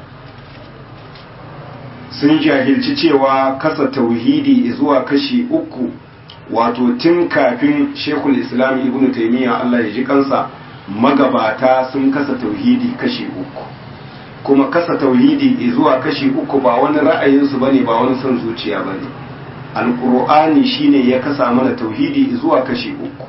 sun jahilci cewa kasa tauhidi zuwa kashi uku wato tun kafin shekul islam ibn taimiyya allah ya ji kansa magabata sun kasa tauhidi kashi uku kuma kasa tauhidi zuwa kashi uku ba wani ra'ayinsu bane ba wani son zuciya bane alkur'ani shine ya kasa mana tauhidi zuwa kashi uku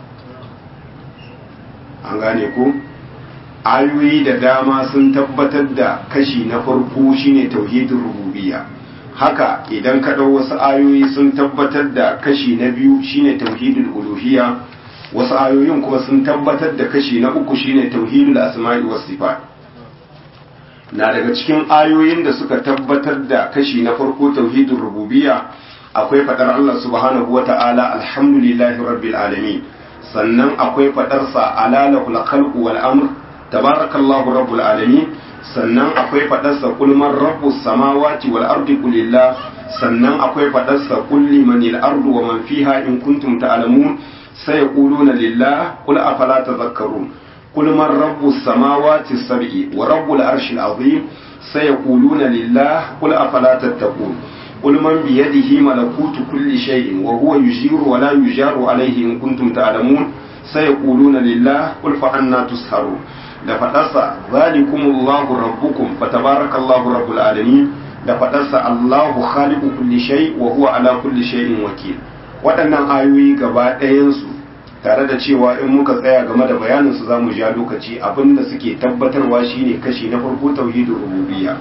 an gane ku ayoyi da dama sun tabbatar da kashi na farko shine tauhidin rububiyya haka idan ka ɗau wasu ayoyi sun tabbatar da kashi na biyu shine tauhidul uluhiyya wasu ayoyin kuma sun tabbatar da kashi na uku shine tauhidul asma'i was sifat na daga cikin ayoyin da suka tabbatar da kashi na farko tauhidul rububiyya akwai fadar Allah subhanahu wata'ala alhamdulillahi rabbil alamin sannan akwai fadarsa alalahul khalqu wal amr tabarakallahu rabbul alamin sannan akwai fadarsa kul man rabbus samawati wal ardi qulillah sannan akwai fadarsa kul limanil ardu wa man fiha in kuntum ta'lamun sayaquluna lillah qul afala tadhakkarun kul man rabbus samawati sab'i wa rabbul arshil azim sayaquluna lillah qul afala tattaqun قل من بيده ملكوت كل شيء وهو يجير ولا يجار عليه إن كنتم تعلمون سيقولون لله قل فأنا تسهرون da faɗarsa zalikumullahu rabbukum fatabarakallahu rabbul alamin da faɗarsa Allahu khaliqu kulli shay wa huwa ala kulli shay'in wakil waɗannan ayoyi gaba ɗayan su tare da cewa in muka tsaya game da bayanin su zamu ja lokaci abinda suke tabbatarwa shine kashi na farko tauhidur rububiyya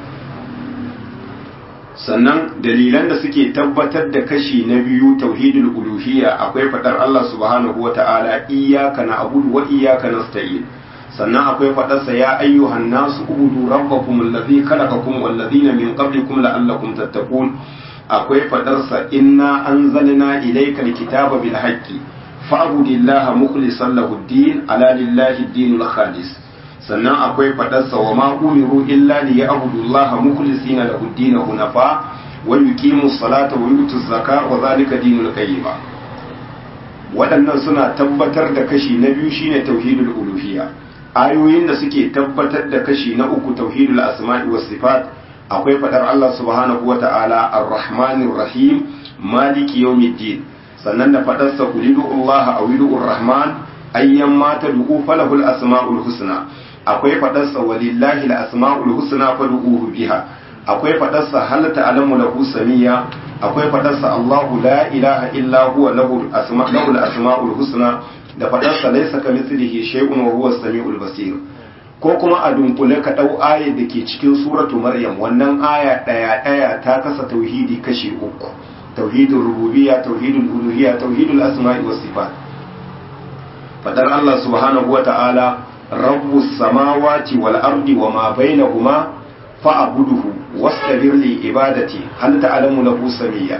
sannan dalilan da suke tabbatar da kashi na biyu tauhidul uluhiyya akwai faɗar Allah subhanahu wata'ala iyyaka na'budu wa iyyaka nasta'in sannan akwai faɗarsa ya ayyuhan nasu ubudu rabbakum allazi khalaqakum wal ladina min qablikum la'allakum tattaqun akwai faɗarsa inna anzalna ilaykal kitaba bil haqqi fa'budillaha mukhlishan lahu ad-din ala lillahi ad-dinul khalis sannan akwai faɗarsa wa ma umiru illa li ya'budullaha mukhlisina lahu ad-din hunafa wa yuqimu salata wa yutu zakata wa zalika dinul qayyima waɗannan suna tabbatar da kashi na biyu shine tauhidul uluhiyya ayoyin da suke tabbatar da kashi na uku tauhidul asma'i was sifat akwai fadar Allah subhanahu wa ta'ala ar-rahmanir rahim maliki yawmiddin sannan da fadar sa qulidu Allah aw rahman ayyan ma tad'u falahul asma'ul husna akwai fadar sa walillahi al-asma'ul husna fad'uhu biha akwai fadar sa hal ta'lamu lahu samiyya akwai fadar sa Allahu la ilaha illa huwa lahu al-asma'ul asma'ul husna da faɗarsa laisa ka mislihi shay'un wa huwa samiul basir ko kuma a dunkule ka dau aya da ke cikin suratu maryam wannan aya daya daya ta kasa tauhidi kashi uku tauhidul rububiyya tauhidul uluhiyya tauhidul asma'i was sifat fadar Allah subhanahu wa ta'ala rabbus samawati wal ardi wa ma bainahuma fa'buduhu wastabir li ibadati hal ta'lamu lahu samiyya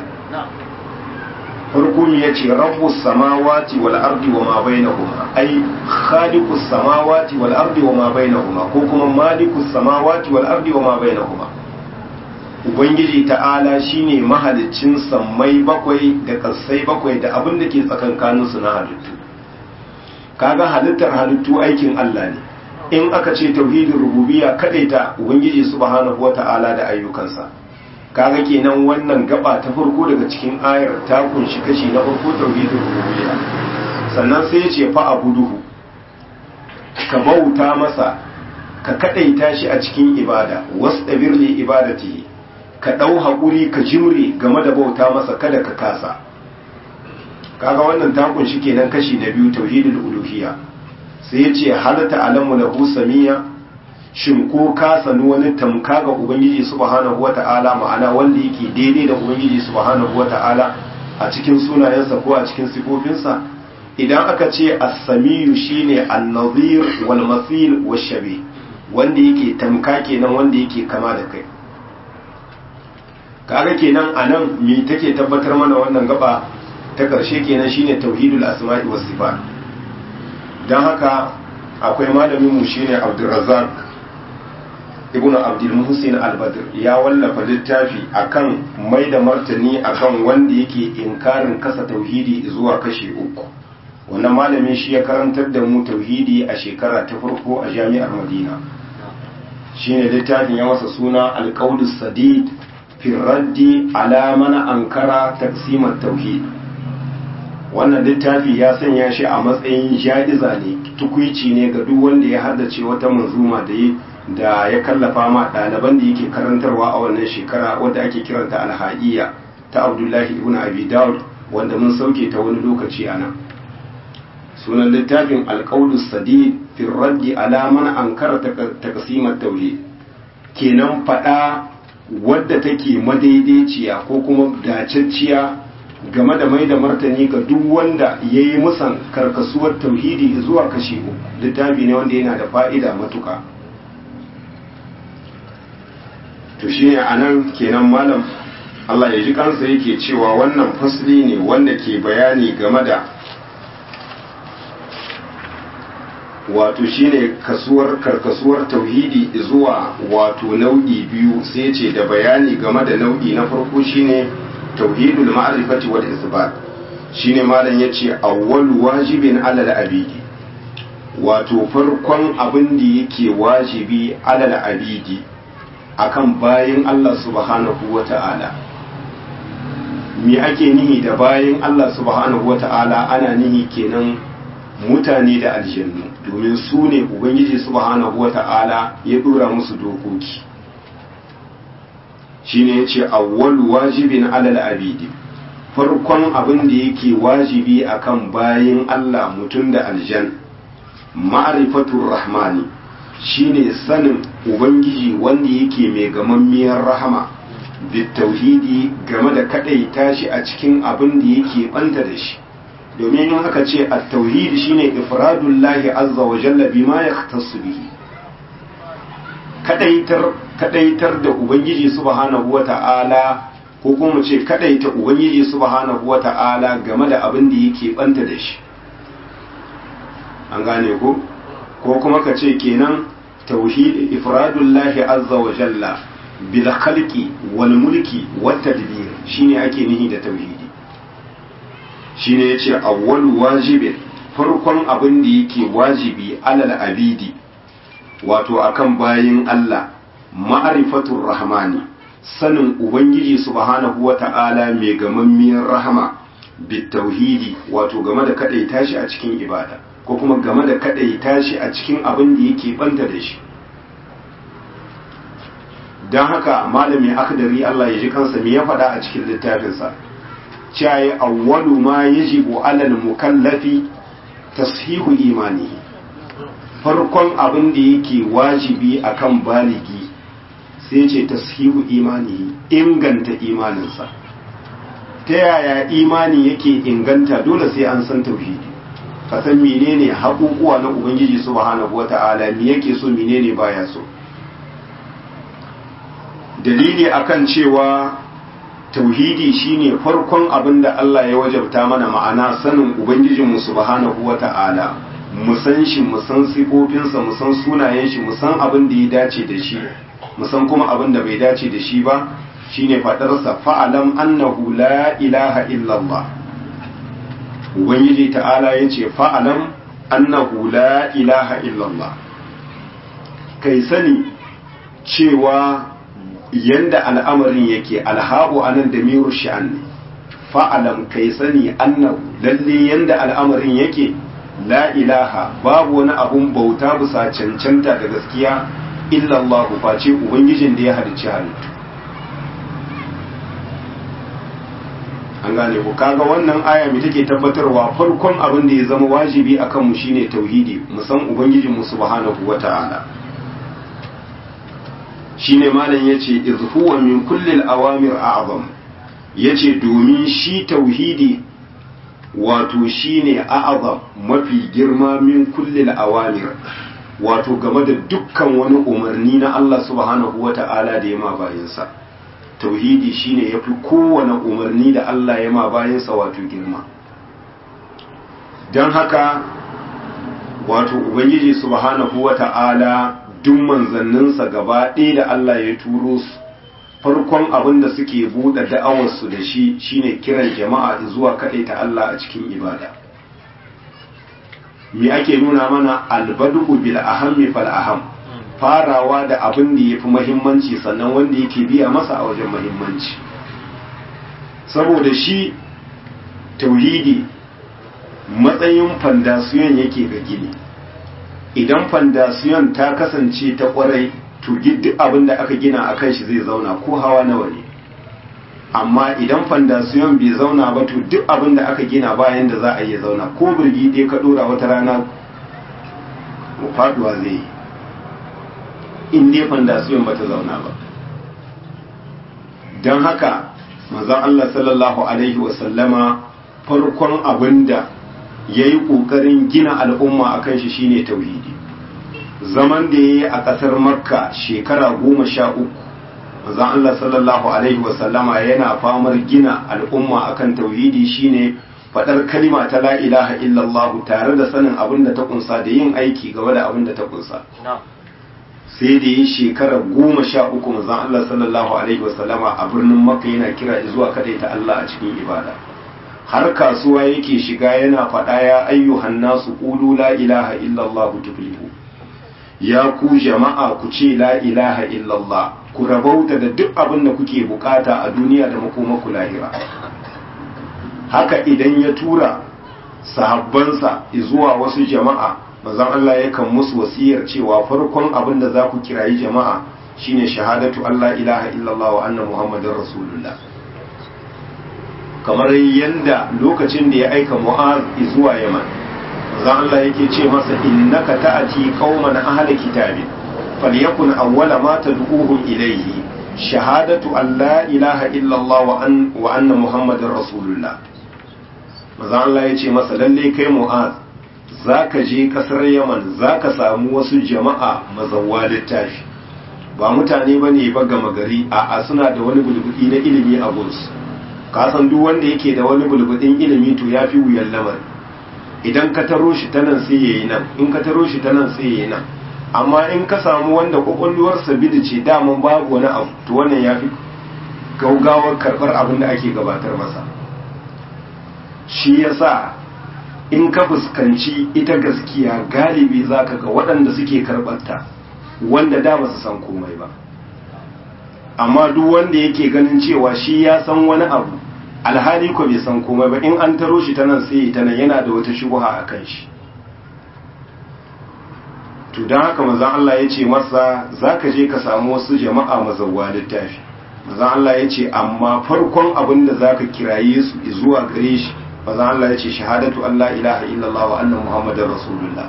farko ya ce rabbus samawati wal ardi wa ma bainahuma ai khaliqus samawati wal ardi wa ma bainahuma ko kuma malikus samawati wal ardi wa ma bainahuma ubangiji ta'ala shine mahaliccin sammai bakwai da kasai bakwai da abin da ke tsakankanin su na halittu kaga halittar halittu aikin Allah ne in aka ce tauhidin rububiyya kadaita ubangiji subhanahu wata'ala da ayyukansa kaga kenan wannan gaba ta farko daga cikin ayar ta kunshi kashi na farko tauhidin rububiyya sannan sai ya ce fa abuduhu ka bauta masa ka kadaita shi a cikin ibada wastabir li ibadatihi ka dau hakuri ka jimre game da bauta masa kada ka kasa kaga wannan ta kunshi kenan kashi na biyu tauhidul uluhiyya sai ya ce halata alamu lahu samiyya shin ko ka sanu wani tamka ga ubangiji subhanahu wata'ala ma'ana wanda yake daidai da ubangiji subhanahu wata'ala a cikin sunayensa ko a cikin sifofinsa idan aka ce as-samiyu shine an-nazir wal masil wash-shabi wanda yake tamka kenan wanda yake kama da kai kaga kenan anan me take tabbatar mana wannan gaba ta karshe kenan shine tauhidul asma'i was sifat dan haka akwai malamin mu shine Abdulrazzaq ibnu Abdul Muhsin Al-Badr ya wallafa littafi akan mai da martani akan wanda yake inkarin kasa tauhidi zuwa kashi uku wannan malamin shi ya karantar da mu tauhidi a shekara ta farko a jami'ar Madina shine littafin ya masa suna Al-Qaulus Sadid fi raddi ala mana ankara taqsimat tauhid wannan littafi ya sanya shi a matsayin ja'iza ne tukuici ne ga duk wanda ya haddace wata manzuma da ya da ya kallafa ma ɗaliban da yake karantarwa a wannan shekara wadda ake kiranta alha'iya ta abdullahi ibn abi daud wanda mun sauke ta wani lokaci a nan sunan littafin alƙaulus sadid fi raddi ala man ankara taqsimat tauhid kenan faɗa wadda take madaidaiciya ko kuma dacacciya game da mai da martani ga duk wanda ya yi musan karkasuwar tauhidi zuwa kashi uku littafi ne wanda yana da fa'ida matuka to shi ne a nan kenan malam Allah ya ji kansa yake cewa wannan fasli ne wanda ke bayani game da wato shine kasuwar karkasuwar tauhidi zuwa wato nau'i biyu sai ce da bayani game da nau'i na farko shine tauhidul ma'rifati wal isbat shine malam yace awwalu wajibin alal abidi wato farkon abin da yake wajibi alal abidi akan bayin Allah subhanahu wata'ala me ake nihi da bayin Allah subhanahu wata'ala ana nihi kenan mutane da aljannu domin su ne ubangiji subhanahu wata'ala ya dora musu dokoki shine yace awwalu wajibin alal abidi farkon abin da yake wajibi akan bayin Allah mutum da aljan ma'rifatur rahmani shine sanin ubangiji wanda yake mai gamammiyar rahama bitauhidi game da kadaita shi a cikin abin da yake banta da shi domin in aka ce at-tauhid shine ifradullahi azza wa jalla bima yahtassu bihi kadaitar kadaitar da ubangiji subhanahu wata'ala ko kuma ce kadaita ubangiji subhanahu wata'ala game da abin da yake banta da shi an gane ko ko kuma ka ce kenan tauhid ifradullahi azza wa jalla bil khalqi wal mulki wat tadbir shine ake nihi da tauhidi shine yace awwal wajibin farkon abin da yake wajibi alal abidi wato akan bayin Allah ma'rifatur rahmani sanin ubangiji subhanahu wata'ala mai gamammiyar rahama bit tauhidi wato game da kadaita shi a cikin ibada ko kuma game da kadaita shi a cikin abin da yake banta da shi don haka malami akdari Allah ya ji kansa me ya faɗa a cikin littafinsa cewa awwalu ma yajibu alal mukallafi tashihu imani farkon abin da yake wajibi akan baligi sai ce tashihu imani inganta imaninsa ta yaya imani yake inganta dole sai an san tauhidi ka san menene haƙuƙuwa na ubangiji subhanahu wata'ala me yake so menene baya so dalili akan cewa tauhidi shine farkon abin da Allah ya wajabta mana ma'ana sanin ubangijinmu subhanahu wata'ala mu san shi mu san sifofinsa mu san sunayen shi mu san abin da ya dace da shi mu san kuma abin da bai dace da shi ba shine fadarsa fa'alam annahu la ilaha illallah ubangiji ta'ala yace fa'alam annahu la ilaha illallah kai sani cewa yanda al'amarin yake alha'u anan da miru sha'an ne fa'alam kai sani annahu lalle yanda al'amarin yake la ilaha babu wani abun bauta bisa cancanta da gaskiya illallah face ubangijin da ya halicci halittu an gane ku kaga wannan aya mai take tabbatarwa farkon abin da ya zama wajibi akan mu shine tauhidi mu san ubangijin mu subhanahu wata'ala shine malam yace iz huwa min kulli al-awamir a'zam yace domin shi tauhidi wato shine a'zam mafi girma min kulli al-awamir wato game da dukkan wani umarni na Allah subhanahu wata'ala da ya ma bayansa tauhidi shine yafi kowane umarni da Allah ya ma bayansa wato girma don haka wato ubangiji subhanahu wata'ala duk manzanninsa gaba ɗaya da Allah ya turo su farkon abin da suke buɗe da'awarsu da shi shine kiran jama'a zuwa kaɗai ta Allah a cikin ibada me ake nuna mana albadu bil ahammi fal aham farawa da abin da yafi muhimmanci sannan wanda yake biya masa a wajen muhimmanci saboda shi tauhidi matsayin fandasiyon yake ga gini idan fandasiyon ta kasance ta kwarai to duk abin da aka gina a kan shi zai zauna ko hawa nawa ne amma idan fandasiyon bai zauna ba to duk abin da aka gina bayan da za a iya zauna ko birgi ɗaya ka ɗora wata rana faduwa zai yi in dai fandasiyon ba ta zauna ba don haka manzon Allah sallallahu alaihi wasallama farkon abin da ya yi ƙoƙarin gina al'umma a kan shi shine tauhidi zaman da ya yi a ƙasar makka shekara goma sha uku manzon Allah sallallahu alaihi wasallama yana famar gina al'umma akan tauhidi shine faɗar kalima ta la ilaha illallah tare da sanin abin da ta kunsa da yin aiki game da abin da ta kunsa sai da yi shekara goma sha uku manzon Allah sallallahu alaihi wasallama a birnin makka yana kira zuwa ta Allah a cikin ibada har kasuwa yake shiga yana faɗa ya ayyuhan nasu qulu la ilaha illallah tuflihu ya ku jama'a ku ce la ilaha illallah ku rabauta da duk abin da kuke bukata a duniya da makomaku lahira haka idan ya tura sahabbansa zuwa wasu jama'a manzon Allah yakan musu wasiyar cewa farkon abin da za ku kirayi jama'a shine shahadatu Allah ilaha illallah wa anna muhammadar rasulullah kamar yadda lokacin da ya aika mu'az zuwa yaman manzon Allah yake ce masa innaka ta'ati qauman ahli kitabin falyakun awwala ma tad'uhum ilayhi shahadatu an la ilaha illallah wa an wa anna muhammadar rasulullah manzon Allah ya ce masa lalle kai mu'az za ka je kasar yaman za ka samu wasu jama'a mazawwa littafi ba mutane ba ne ba gama gari a suna da wani bulbudi na ilimi a gunsu kasan duk wanda yake da wani bulbudin ilimi to ya fi wuyan lamari idan ka taro shi ta nan sai ya yi nan in ka taro shi ta nan sai ya yi nan amma in ka samu wanda kwakwalwarsa bidi ce daman babu wani abu to wannan ya fi gaugawar karɓar abin da ake gabatar masa shi yasa in ka fuskanci ita gaskiya galibi za ka ga waɗanda suke karɓarta wanda da ba su san komai ba amma duk wanda yake ganin cewa shi ya san wani abu alhali ko bai san komai ba in an taro shi ta nan sai ta nan yana da wata shubuha a kan shi to don haka mazan Allah ya ce masa za ka je ka samu wasu jama'a mazauwa littafi mazan Allah ya ce amma farkon abin da za ka kiraye su zuwa gare shi mazan Allah ya ce shahadatu Allah ilaha illallah wa annan muhammadin rasulullah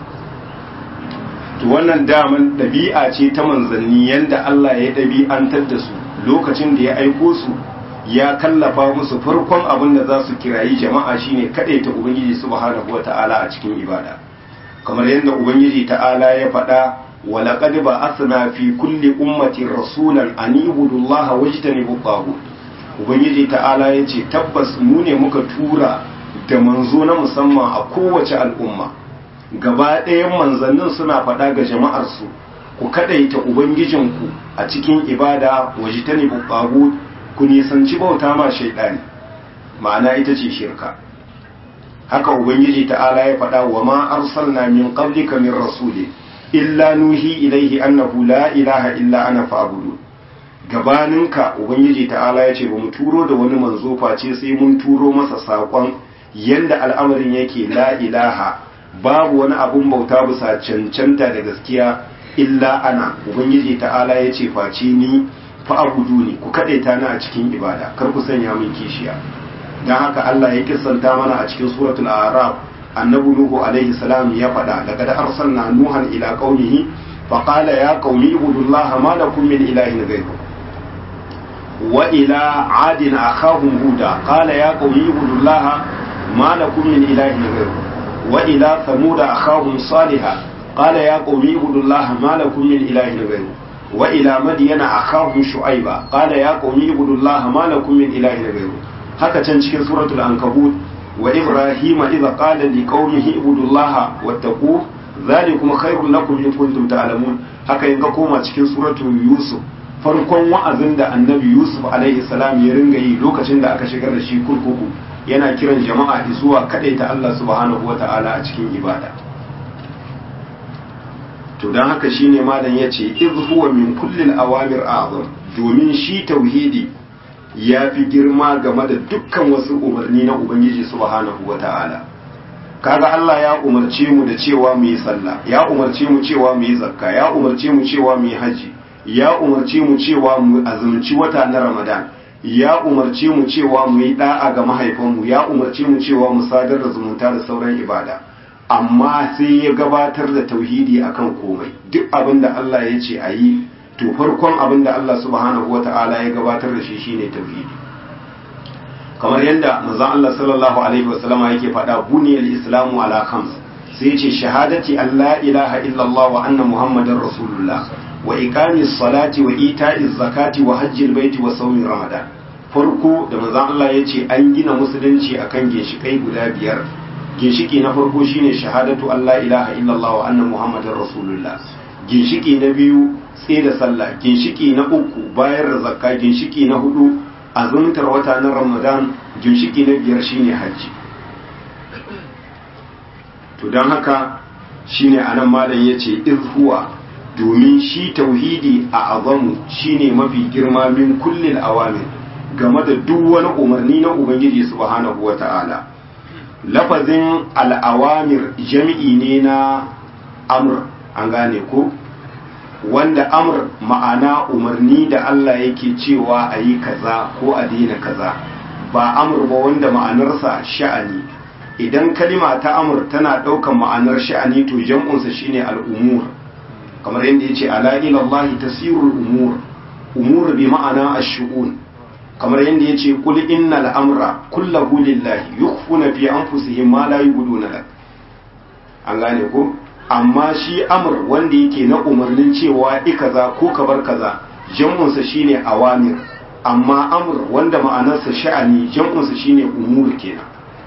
to wannan daman ɗabi'a ce ta manzanni yanda Allah ya ɗabi'antar da su lokacin da ya aiko su ya kallafa musu farkon abin da za su kirayi jama'a shine kaɗai ta ubangiji subhanahu wa ta'ala a cikin ibada kamar yadda ubangiji ta'ala ya faɗa wa laqad ba'athna fi kulli ummatin rasulan an ibudu Allah wajtanibu taghut ubangiji ta'ala ya ce tabbas mu ne muka tura da manzo na musamman a kowace al'umma gaba ɗayan manzannin suna faɗa ga jama'arsu ku kaɗaita ubangijinku a cikin ibada waje ta ne ku nisanci bauta ma shaidani ma'ana ita ce shirka haka ubangiji ta'ala ya faɗa wa ma arsalna min qablika min rasuli illa nuhi ilaihi annahu la ilaha illa ana fa'budu gabaninka ubangiji ta'ala ya ce ba mu turo da wani manzo face sai mun turo masa saƙon yanda al'amarin yake la ilaha babu wani abun bauta bisa cancanta da gaskiya illa ana ubangiji ta'ala ya ce face ni fa abudu ni ku kadaita ni a cikin ibada kar ku sanya min kishiya dan haka Allah ya kissanta mana a cikin suratul a'raf annabi nuhu alaihi salam ya faɗa laqad arsalna nuhan ila qaumihi fa qala ya qaumi ibudullaha ma lakum min ilahin ghayruhu wa ila adin akhahum huda qala ya qaumi ibudullaha ma lakum min ilahin ghayruhu وإلى ثمود أخاهم صالحا قال يا قوم اعبدوا الله ما لكم من إله غيره وإلى مدين أخاهم شعيبا قال يا قوم اعبدوا الله ما لكم من إله غيره haka can cikin suratul ankabut wa ibrahim idza qala li qaumihi ibudullaha wattaqu zalikum khairul lakum in kuntum ta'lamun haka in ga koma cikin suratu yusuf farkon wa'azin da annabi yusuf alaihi salam ya ringa yi lokacin da aka shigar da shi kurkuku yana kiran jama'a zuwa kadaita Allah subhanahu wata'ala a cikin ibada to dan haka shine malam yace iz huwa min kullil awamir a'zam domin shi tauhidi ya fi girma game da dukkan wasu umarni na ubangiji subhanahu wata'ala kaga Allah ya umarce mu da cewa mu yi sallah ya umarce mu cewa mu yi zakka ya umarce mu cewa mu yi haji ya umarce mu cewa mu azumci wata na Ramadan ya umarce mu cewa mu yi da'a ga mahaifanmu ya umarce mu cewa mu sadar da zumunta da sauran ibada amma sai ya gabatar da tauhidi akan komai duk abin da Allah ya ce a yi to farkon abin da Allah subhanahu wata'ala ya gabatar da shi shine tauhidi kamar yadda manzon Allah sallallahu alaihi wasallama yake faɗa buniyal islamu ala khams sai ya ce shahadati an la ilaha illallah wa anna muhammadar rasulullah wa iqamis salati wa ita'iz zakati wa hajjil baiti wa sawmi ramadan farko da manzon Allah ya ce an gina musulunci akan ginshikai guda biyar ginshiki na farko shine shahadatu an la ilaha illallah wa anna muhammadar rasulullah ginshiki na biyu sai da sallah ginshiki na uku bayar da zakka ginshiki na hudu azumtar wata na ramadan ginshiki na biyar shine hajji to don haka shine anan malam yace iz huwa domin shi tauhidi a azamu shine mafi girma min kullil awamir game da duk wani umarni na ubangiji subhanahu wata'ala lafazin al'awamir jami'i ne na amr an gane ko wanda amr ma'ana umarni da Allah yake cewa a yi kaza ko a daina kaza ba amr ba wanda ma'anarsa sha'ani idan kalima ta amr tana ɗaukan ma'anar sha'ani to jam'unsa shine al'umur kamar yadda ya ce ala ilallahi tasirul umur umur bi ma'ana ash-shu'un kamar yadda ya ce kul innal amra kullahu lillahi yukhfuna fi anfusihim ma la yubduna lak an gane ko amma shi amr wanda yake na umarnin cewa i kaza ko ka bar kaza jam'unsa shine awamir amma amr wanda ma'anarsa sha'ani jam'unsa shine umur kenan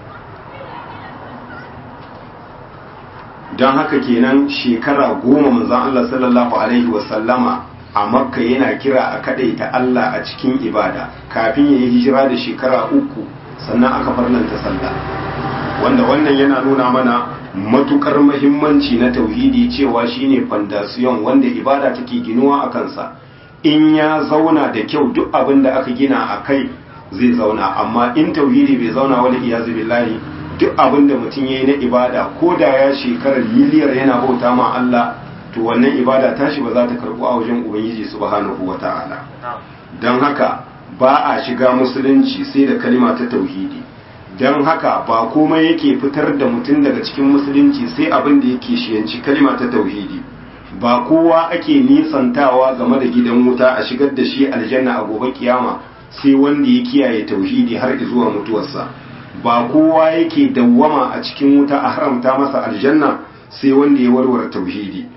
don haka kenan shekara goma manzon Allah sallallahu alaihi wasallama a makka yana kira a ta Allah a cikin ibada kafin ya yi hijira da shekara uku sannan aka farlanta sallah wanda wannan yana nuna mana matukar mahimmanci na tauhidi cewa shine fandasiyon wanda ibada take ginuwa a kansa in ya zauna da kyau duk abin da aka gina a kai zai zauna amma in tauhidi bai zauna wani iyazu billahi duk abin da mutum ya yi na ibada ko da ya shekarar miliyar yana bauta ma Allah to wannan ibada tashi ba za ta karɓu a wajen ubangiji subhanahu wata'ala don haka ba a shiga musulunci sai da kalima ta tauhidi don haka ba komai yake fitar da mutum daga cikin musulunci sai abin da yake shiyanci kalima ta tauhidi ba kowa ake nisantawa game da gidan wuta a shigar da shi aljanna a gobe kiyama sai wanda ya kiyaye tauhidi har zuwa mutuwarsa ba kowa yake dawwama a cikin wuta a haramta masa aljanna sai wanda ya warware tauhidi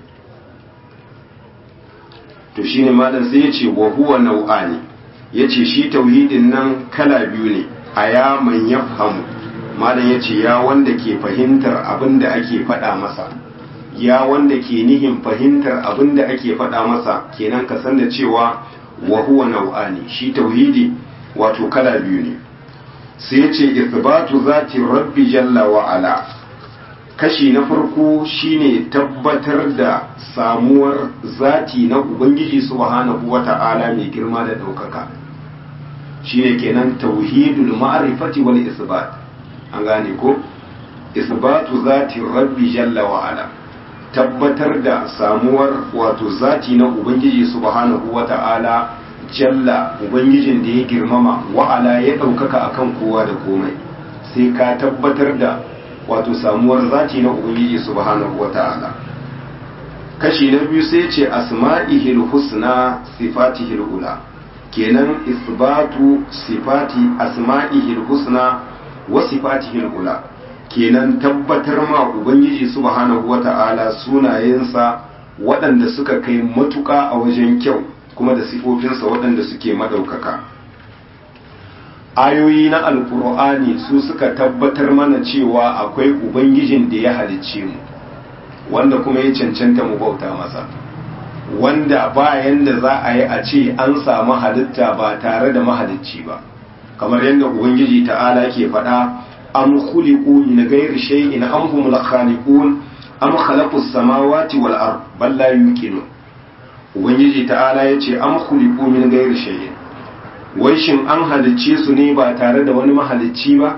to shine malam sai yace wa huwa nau'ani yace shi tauhidin nan kala biyu ne aya man yafhamu malam yace ya wanda ke fahimtar abin da ake faɗa masa ya wanda ke nihin fahimtar abin da ake faɗa masa kenan ka san da cewa wa huwa nau'ani shi tauhidi wato kala biyu ne sai yace ithbatu zati rabbi jalla wa ala kashi na farko shine tabbatar da samuwar zati na ubangiji subhanahu wata'ala mai girma da ɗaukaka shine kenan tauhidul ma'rifati wal isbat an gane ko isbatu zati rabbi jalla wa ala tabbatar da samuwar wato zati na ubangiji subhanahu wata'ala jalla ubangijin da ya girmama wa'ala ya ɗaukaka akan kowa da komai sai ka tabbatar da wato samuwar zati na ubangiji subhanahu wata'ala kashi na biyu sai ce asma'ihil husna sifatihil ula kenan isbatu sifati asma'ihil husna wa sifatihil ula kenan tabbatar ma ubangiji subhanahu wata'ala sunayensa waɗanda suka kai matuƙa a wajen kyau kuma da sifofinsa waɗanda suke madaukaka ayoyi na alkur'ani su suka tabbatar mana cewa akwai ubangijin da ya halicce mu wanda kuma ya cancanta mu bauta masa wanda bayan da za a yi a ce an samu halitta ba tare da mahalicci ba kamar yadda ubangiji ta'ala ke faɗa am khuliqu min ghairi shay'in am humul khaliqun am khalaqus samawati wal ard bal la yuqinun ubangiji ta'ala yace am khuliqu min ghairi shay'in wai shin an halicce su ne ba tare da wani mahalicci ba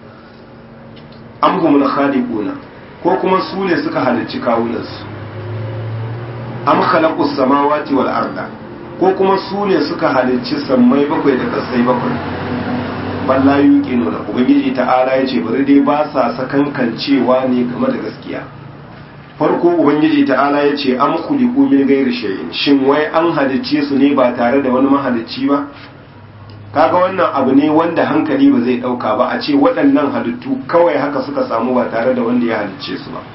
am humul khaliquna ko kuma su ne suka halicci kawunansu am khalaqus samawati wal arda ko kuma su ne suka halicci sammai bakwai da kasai bakwai balla yuqinu da ubangiji ta'ala yace bari dai ba sa sakankancewa ne game da gaskiya farko ubangiji ta'ala yace am khuliqu min ghairi shay'in shin wai an halicce su ne ba tare da wani mahalicci ba kaga wannan abu ne wanda hankali ba zai dauka ba a ce waɗannan halittu kawai haka suka samu ba tare da wanda ya halicce su ba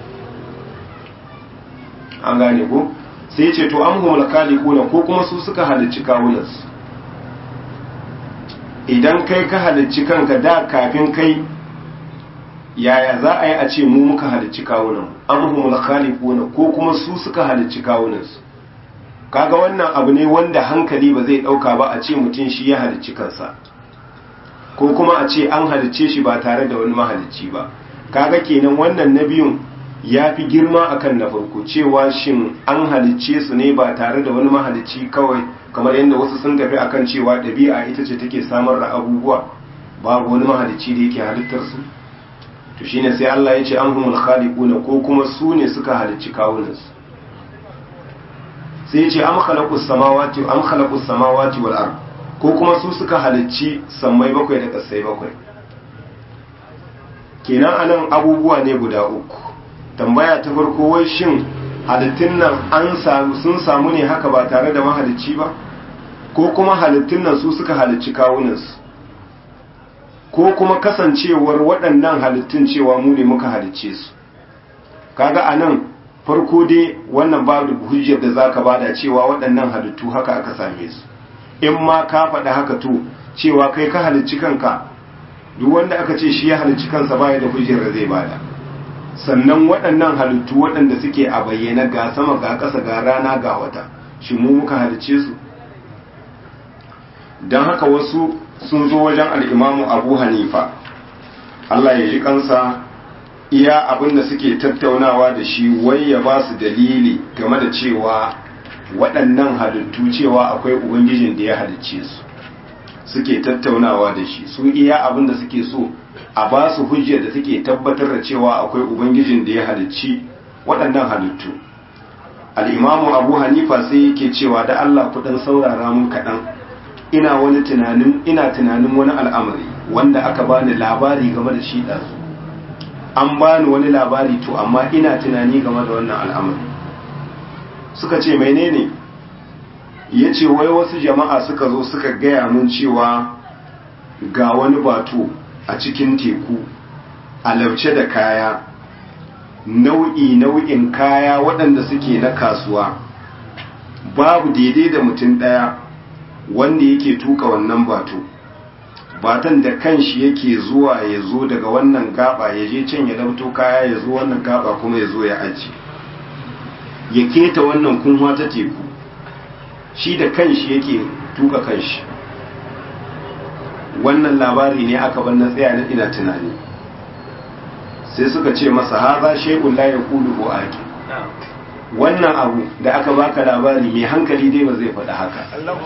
an gane ko sai ce to an humul khaliquna ko kuma su suka halicci kawunansu idan kai ka halicci kanka da kafin kai yaya za a yi a ce mu muka halicci kawunan an humul khaliquna ko kuma su suka halicci kawunansu kaga wannan abu ne wanda hankali ba zai dauka ba a ce mutum shi ya halicci kansa ko kuma a ce an halicce shi ba tare da wani mahalicci ba kaga kenan wannan na biyun ya fi girma akan na farko cewa shin an halicce su ne ba tare da wani mahalicci kawai kamar yadda wasu sun tafi akan cewa ɗabi'a ita ce take samar da abubuwa babu wani mahalicci da yake halittar su to shine sai Allah ya ce an humul khaliquna ko kuma su ne suka halicci kawunansu sai ce am khalaqus samawati am khalaqus samawati wal ard ko kuma su suka halicci sammai bakwai da kasai bakwai kenan anan abubuwa ne guda uku tambaya ta farko wai shin halittun nan an samu sun samu ne haka ba tare da mahalicci ba ko kuma halittun nan su suka halicci kawunansu ko kuma kasancewar waɗannan halittun cewa mu ne muka halicce su kaga anan farko dai wannan babu hujjar da zaka bada cewa waɗannan halittu haka aka same su in ma ka faɗa haka to cewa kai ka halicci kanka duk wanda aka ce shi ya halicci kansa baya da hujjar da zai bada sannan waɗannan halittu waɗanda suke a bayyana ga sama ga ƙasa ga rana ga wata shi mu muka halicce su don haka wasu sun zo wajen al'imamu abu hanifa Allah ya ji kansa iya abin da suke tattaunawa da shi wai ya ba su dalili game da cewa waɗannan halittu cewa akwai ubangijin da ya halicce su suke tattaunawa da shi su iya abin da suke so a ba su hujjar da suke tabbatar da cewa akwai ubangijin da ya halicci waɗannan halittu al'imamu abu hanifa sai yake cewa da allah kuɗin saurara mun kaɗan ina wani tunanin ina tunanin wani al'amari wanda aka bani labari game da shi ɗansu an bani wani labari to amma ina tunani game da wannan al'amari suka ce menene ya ce wai wasu jama'a suka zo suka gaya mun cewa ga wani bato a cikin teku a lauce da kaya nau'i nau'in kaya waɗanda suke na kasuwa babu daidai da mutum ɗaya wanda yake tuka wannan bato batan da kanshi yake zuwa ya zo daga wannan gaba ya je can ya dauto kaya ya zo wannan gaba kuma ya zo ya aji ya keta wannan kunwa ta teku shi da kanshi yake tuka kanshi wannan labari ne aka bar na tsaya na ina tunani sai suka ce masa haza shay'un la yaqulu bu aqi wannan abu da aka baka labari mai hankali dai ba zai faɗi haka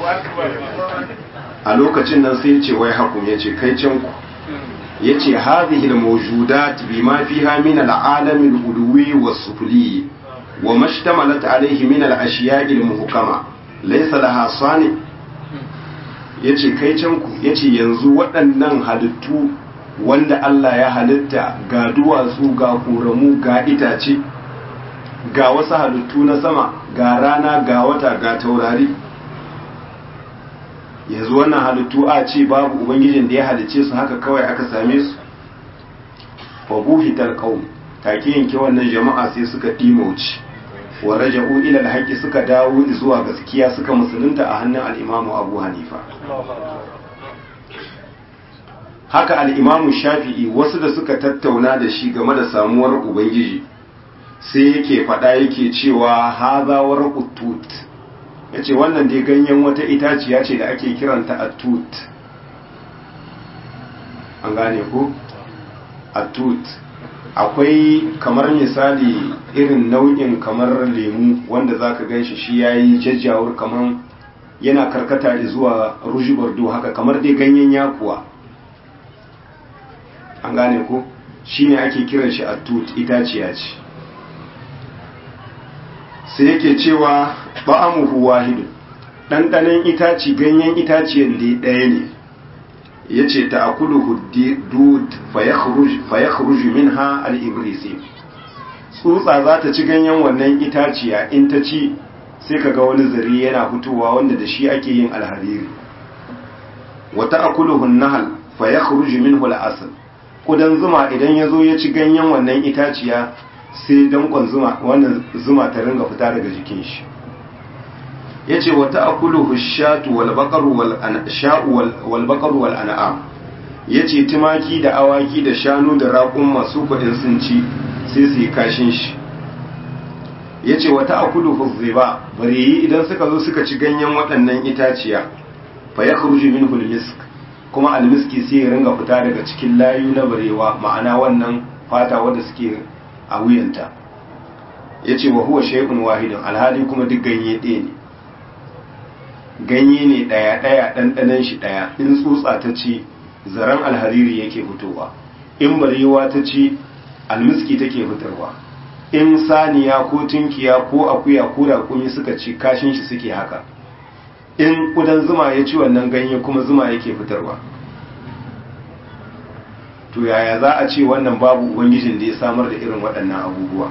a lokacin nan sai ce wai hakum ya ce kai can ku ya ce hadhihi al-mawjudat bima fiha min al-alam al-ulwi was-sufli wa mashtamalat alayhi min al-ashiya' al-muhkama laysa laha sani yace kai can ku yace yanzu waɗannan halittu wanda Allah ya halitta ga duwatsu ga ƙoramu ga itace ga wasu halittu na sama ga rana ga wata ga taurari yanzu wannan halittu a ce babu ubangijin da ya halice su haka kawai aka same su wa buhitar qaum take yanke wannan jama'a sai suka dimauci wa raja'u ila al suka dawo zuwa gaskiya suka musulunta a hannun al-Imam Abu Hanifa haka al-Imam Shafi'i wasu da suka tattauna da shi game da samuwar ubangiji sai yake faɗa yake cewa hazawar utut ya ce wannan dai ganyen wata itaciya ce da ake kiranta atut an gane ku atut akwai kamar misali irin nau'in kamar lemu wanda za ka gan shi shi ya yi jajjawar kamar yana karkata zuwa ruji bordo haka kamar dai ganyen yakuwa an gane ku shi ne ake kiran shi atut itaciya ce sai yake cewa ba'amuhu wahidu ɗanɗanen itaci ganyen itaciyar da ɗaya ne ya ce ta akulu dud fayakhruju minha al-ibrisi tsutsa za ta ci ganyen wannan itaciya in ta ci sai kaga wani zari yana fitowa wanda da shi ake yin alhariri wata akuluhu nahal fayakhruju minhu al-asl kudan zuma idan ya zo ya ci ganyen wannan itaciya sai dankon zuma wannan zuma ta ringa fita daga jikin shi yace wata akuluhu shatu wal baqaru wal ansha'u wal baqaru wal an'am yace tumaki da awaki da shanu da raƙun masu kuɗin sun ci sai su yi kashin shi yace wata akuluhu ziba bareyi idan suka zo suka ci ganyen waɗannan itaciya fa yakhruju minhu al-misk kuma al-miski sai ya ringa fita daga cikin layu na barewa ma'ana wannan fata wanda suke a wuyanta yace wa huwa shay'un wahidun alhali kuma duk ganye ɗaya ne ganye ne ɗaya ɗaya ɗanɗanen shi ɗaya in tsutsa ta ci zaren alhariri yake fitowa in barewa ta ci almiski take fitarwa in saniya ko tunkiya ko akuya ko raƙumi suka ci kashin shi suke haka in kudan zuma ya ci wannan ganye kuma zuma yake fitarwa to yaya za a ce wannan babu ubangijin da ya samar da irin waɗannan abubuwa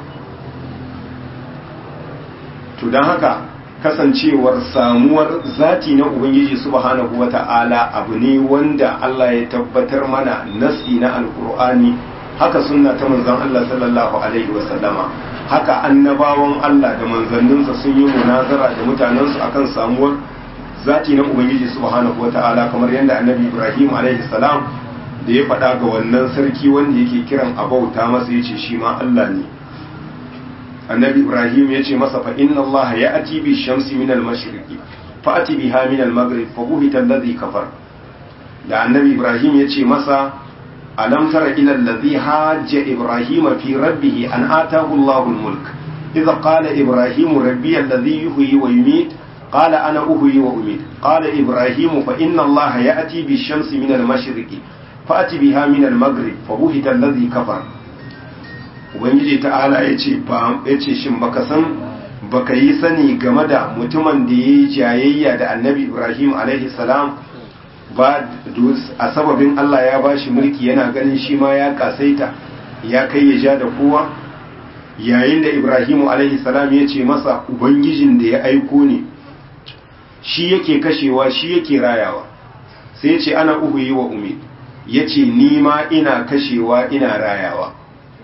to don haka kasancewar samuwar zati na ubangiji subhanahu wata'ala abu ne wanda Allah ya tabbatar mana nasi na alkur'ani haka sunna ta manzon Allah sallallahu alaihi wasallama haka annabawan Allah da manzanninsa sun yi munazara da mutanensu akan samuwar zati na ubangiji subhanahu wata'ala kamar yadda annabi Ibrahim alaihi salam da ya faɗa ga wannan sarki wanda yake kiran abauta masa yace shi ma Allah ne annabi ibrahim ya ce masa fa inna allaha ya ati bi shamsi min al mashriqi fa ati biha min al maghrib fa buhita alladhi kafar da annabi ibrahim ya ce masa alam tara ila alladhi hajja ibrahim fi rabbih an atahu allahu al mulk idha qala ibrahim rabbi alladhi yuhyi wa yumit qala ana uhyi wa umit qala ibrahim fa inna allaha ya ati bi shamsi min al mashriqi fa ati biha min al maghrib fa buhita alladhi kafar ubangiji ta'ala ya ce ba ya ce shin baka san baka yi sani game da mutumin da ya yi jayayya da annabi ibrahim alaihi salam ba a sababin allah ya ba shi mulki yana ganin shi ma ya kasaita ya kai ya ja da kowa yayin da ibrahim alaihi salam ya ce masa ubangijin da ya aiko ne shi yake kashewa shi yake rayawa sai ya ce ana uhu yi wa umid ya ce ni ma ina kashewa ina rayawa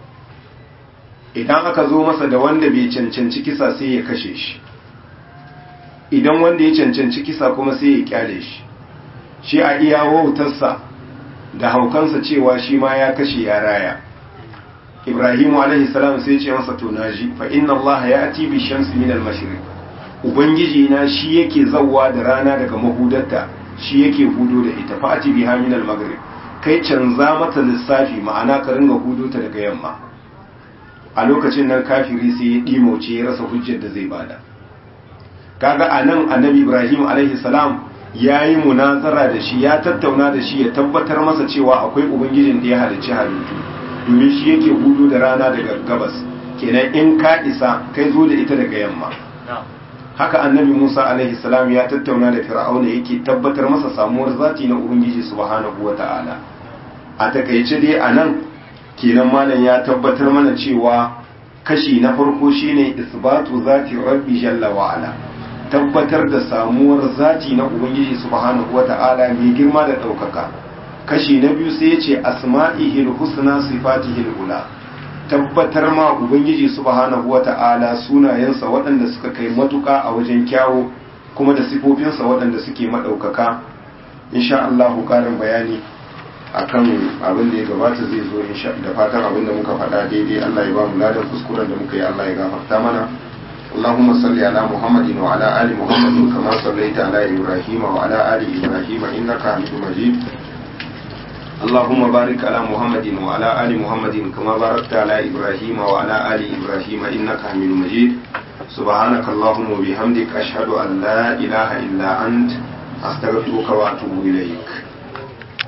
idan aka zo masa da wanda bai cancanci kisa sai ya kashe shi idan wanda ya cancanci kisa kuma sai ya kyale shi shi a iya wautarsa da haukansa cewa shi ma ya kashe ya raya ibrahimu alaihi salam sai ce masa to naji fa inna allaha ya'ti bi shamsi min al-mashriq ubangiji na shi yake zawwa da rana daga mahudarta shi yake hudo da ita fa ati biha min al-maghrib kai canza mata lissafi ma'ana ka ringa hudo ta daga yamma a lokacin nan kafiri sai ya ɗimoce ya rasa hujjar da zai bada kaga a nan annabi ibrahim alaihi salam ya yi munazara da shi ya tattauna da shi ya tabbatar masa cewa akwai ubangijin da ya halicci halittu domin shi yake hudu da rana daga gabas kenan in ka isa kai zo da ita daga yamma haka annabi musa alaihi salam ya tattauna da fir'auna yake tabbatar masa samuwar zati na ubangiji subhanahu wata'ala a takaice dai a nan kenan malam ya tabbatar mana cewa kashi na farko shine isbatu zati rabbi jalla wa ala tabbatar da samuwar zati na ubangiji subhanahu wata'ala mai girma da daukaka kashi na biyu sai yace asma'ihil husna sifatihil ula tabbatar ma ubangiji subhanahu wata'ala sunayensa waɗanda suka kai matuka a wajen kyawu kuma da sifofinsa waɗanda suke madaukaka insha Allah karin bayani akan abin da ya gabata zai zo insha da fatan abin da muka faɗa daidai Allah ya ba mu ladan kuskuren da muka yi Allah ya gafarta mana اللهم صل على محمد وعلى آل محمد كما صليت على إبراهيم وعلى آل إبراهيم إنك حميد مجيد اللهم بارك على محمد وعلى آل محمد كما باركت على إبراهيم وعلى آل إبراهيم إنك حميد مجيد سبحانك اللهم وبحمدك أشهد أن لا إله إلا أنت أستغفرك وأتوب إليك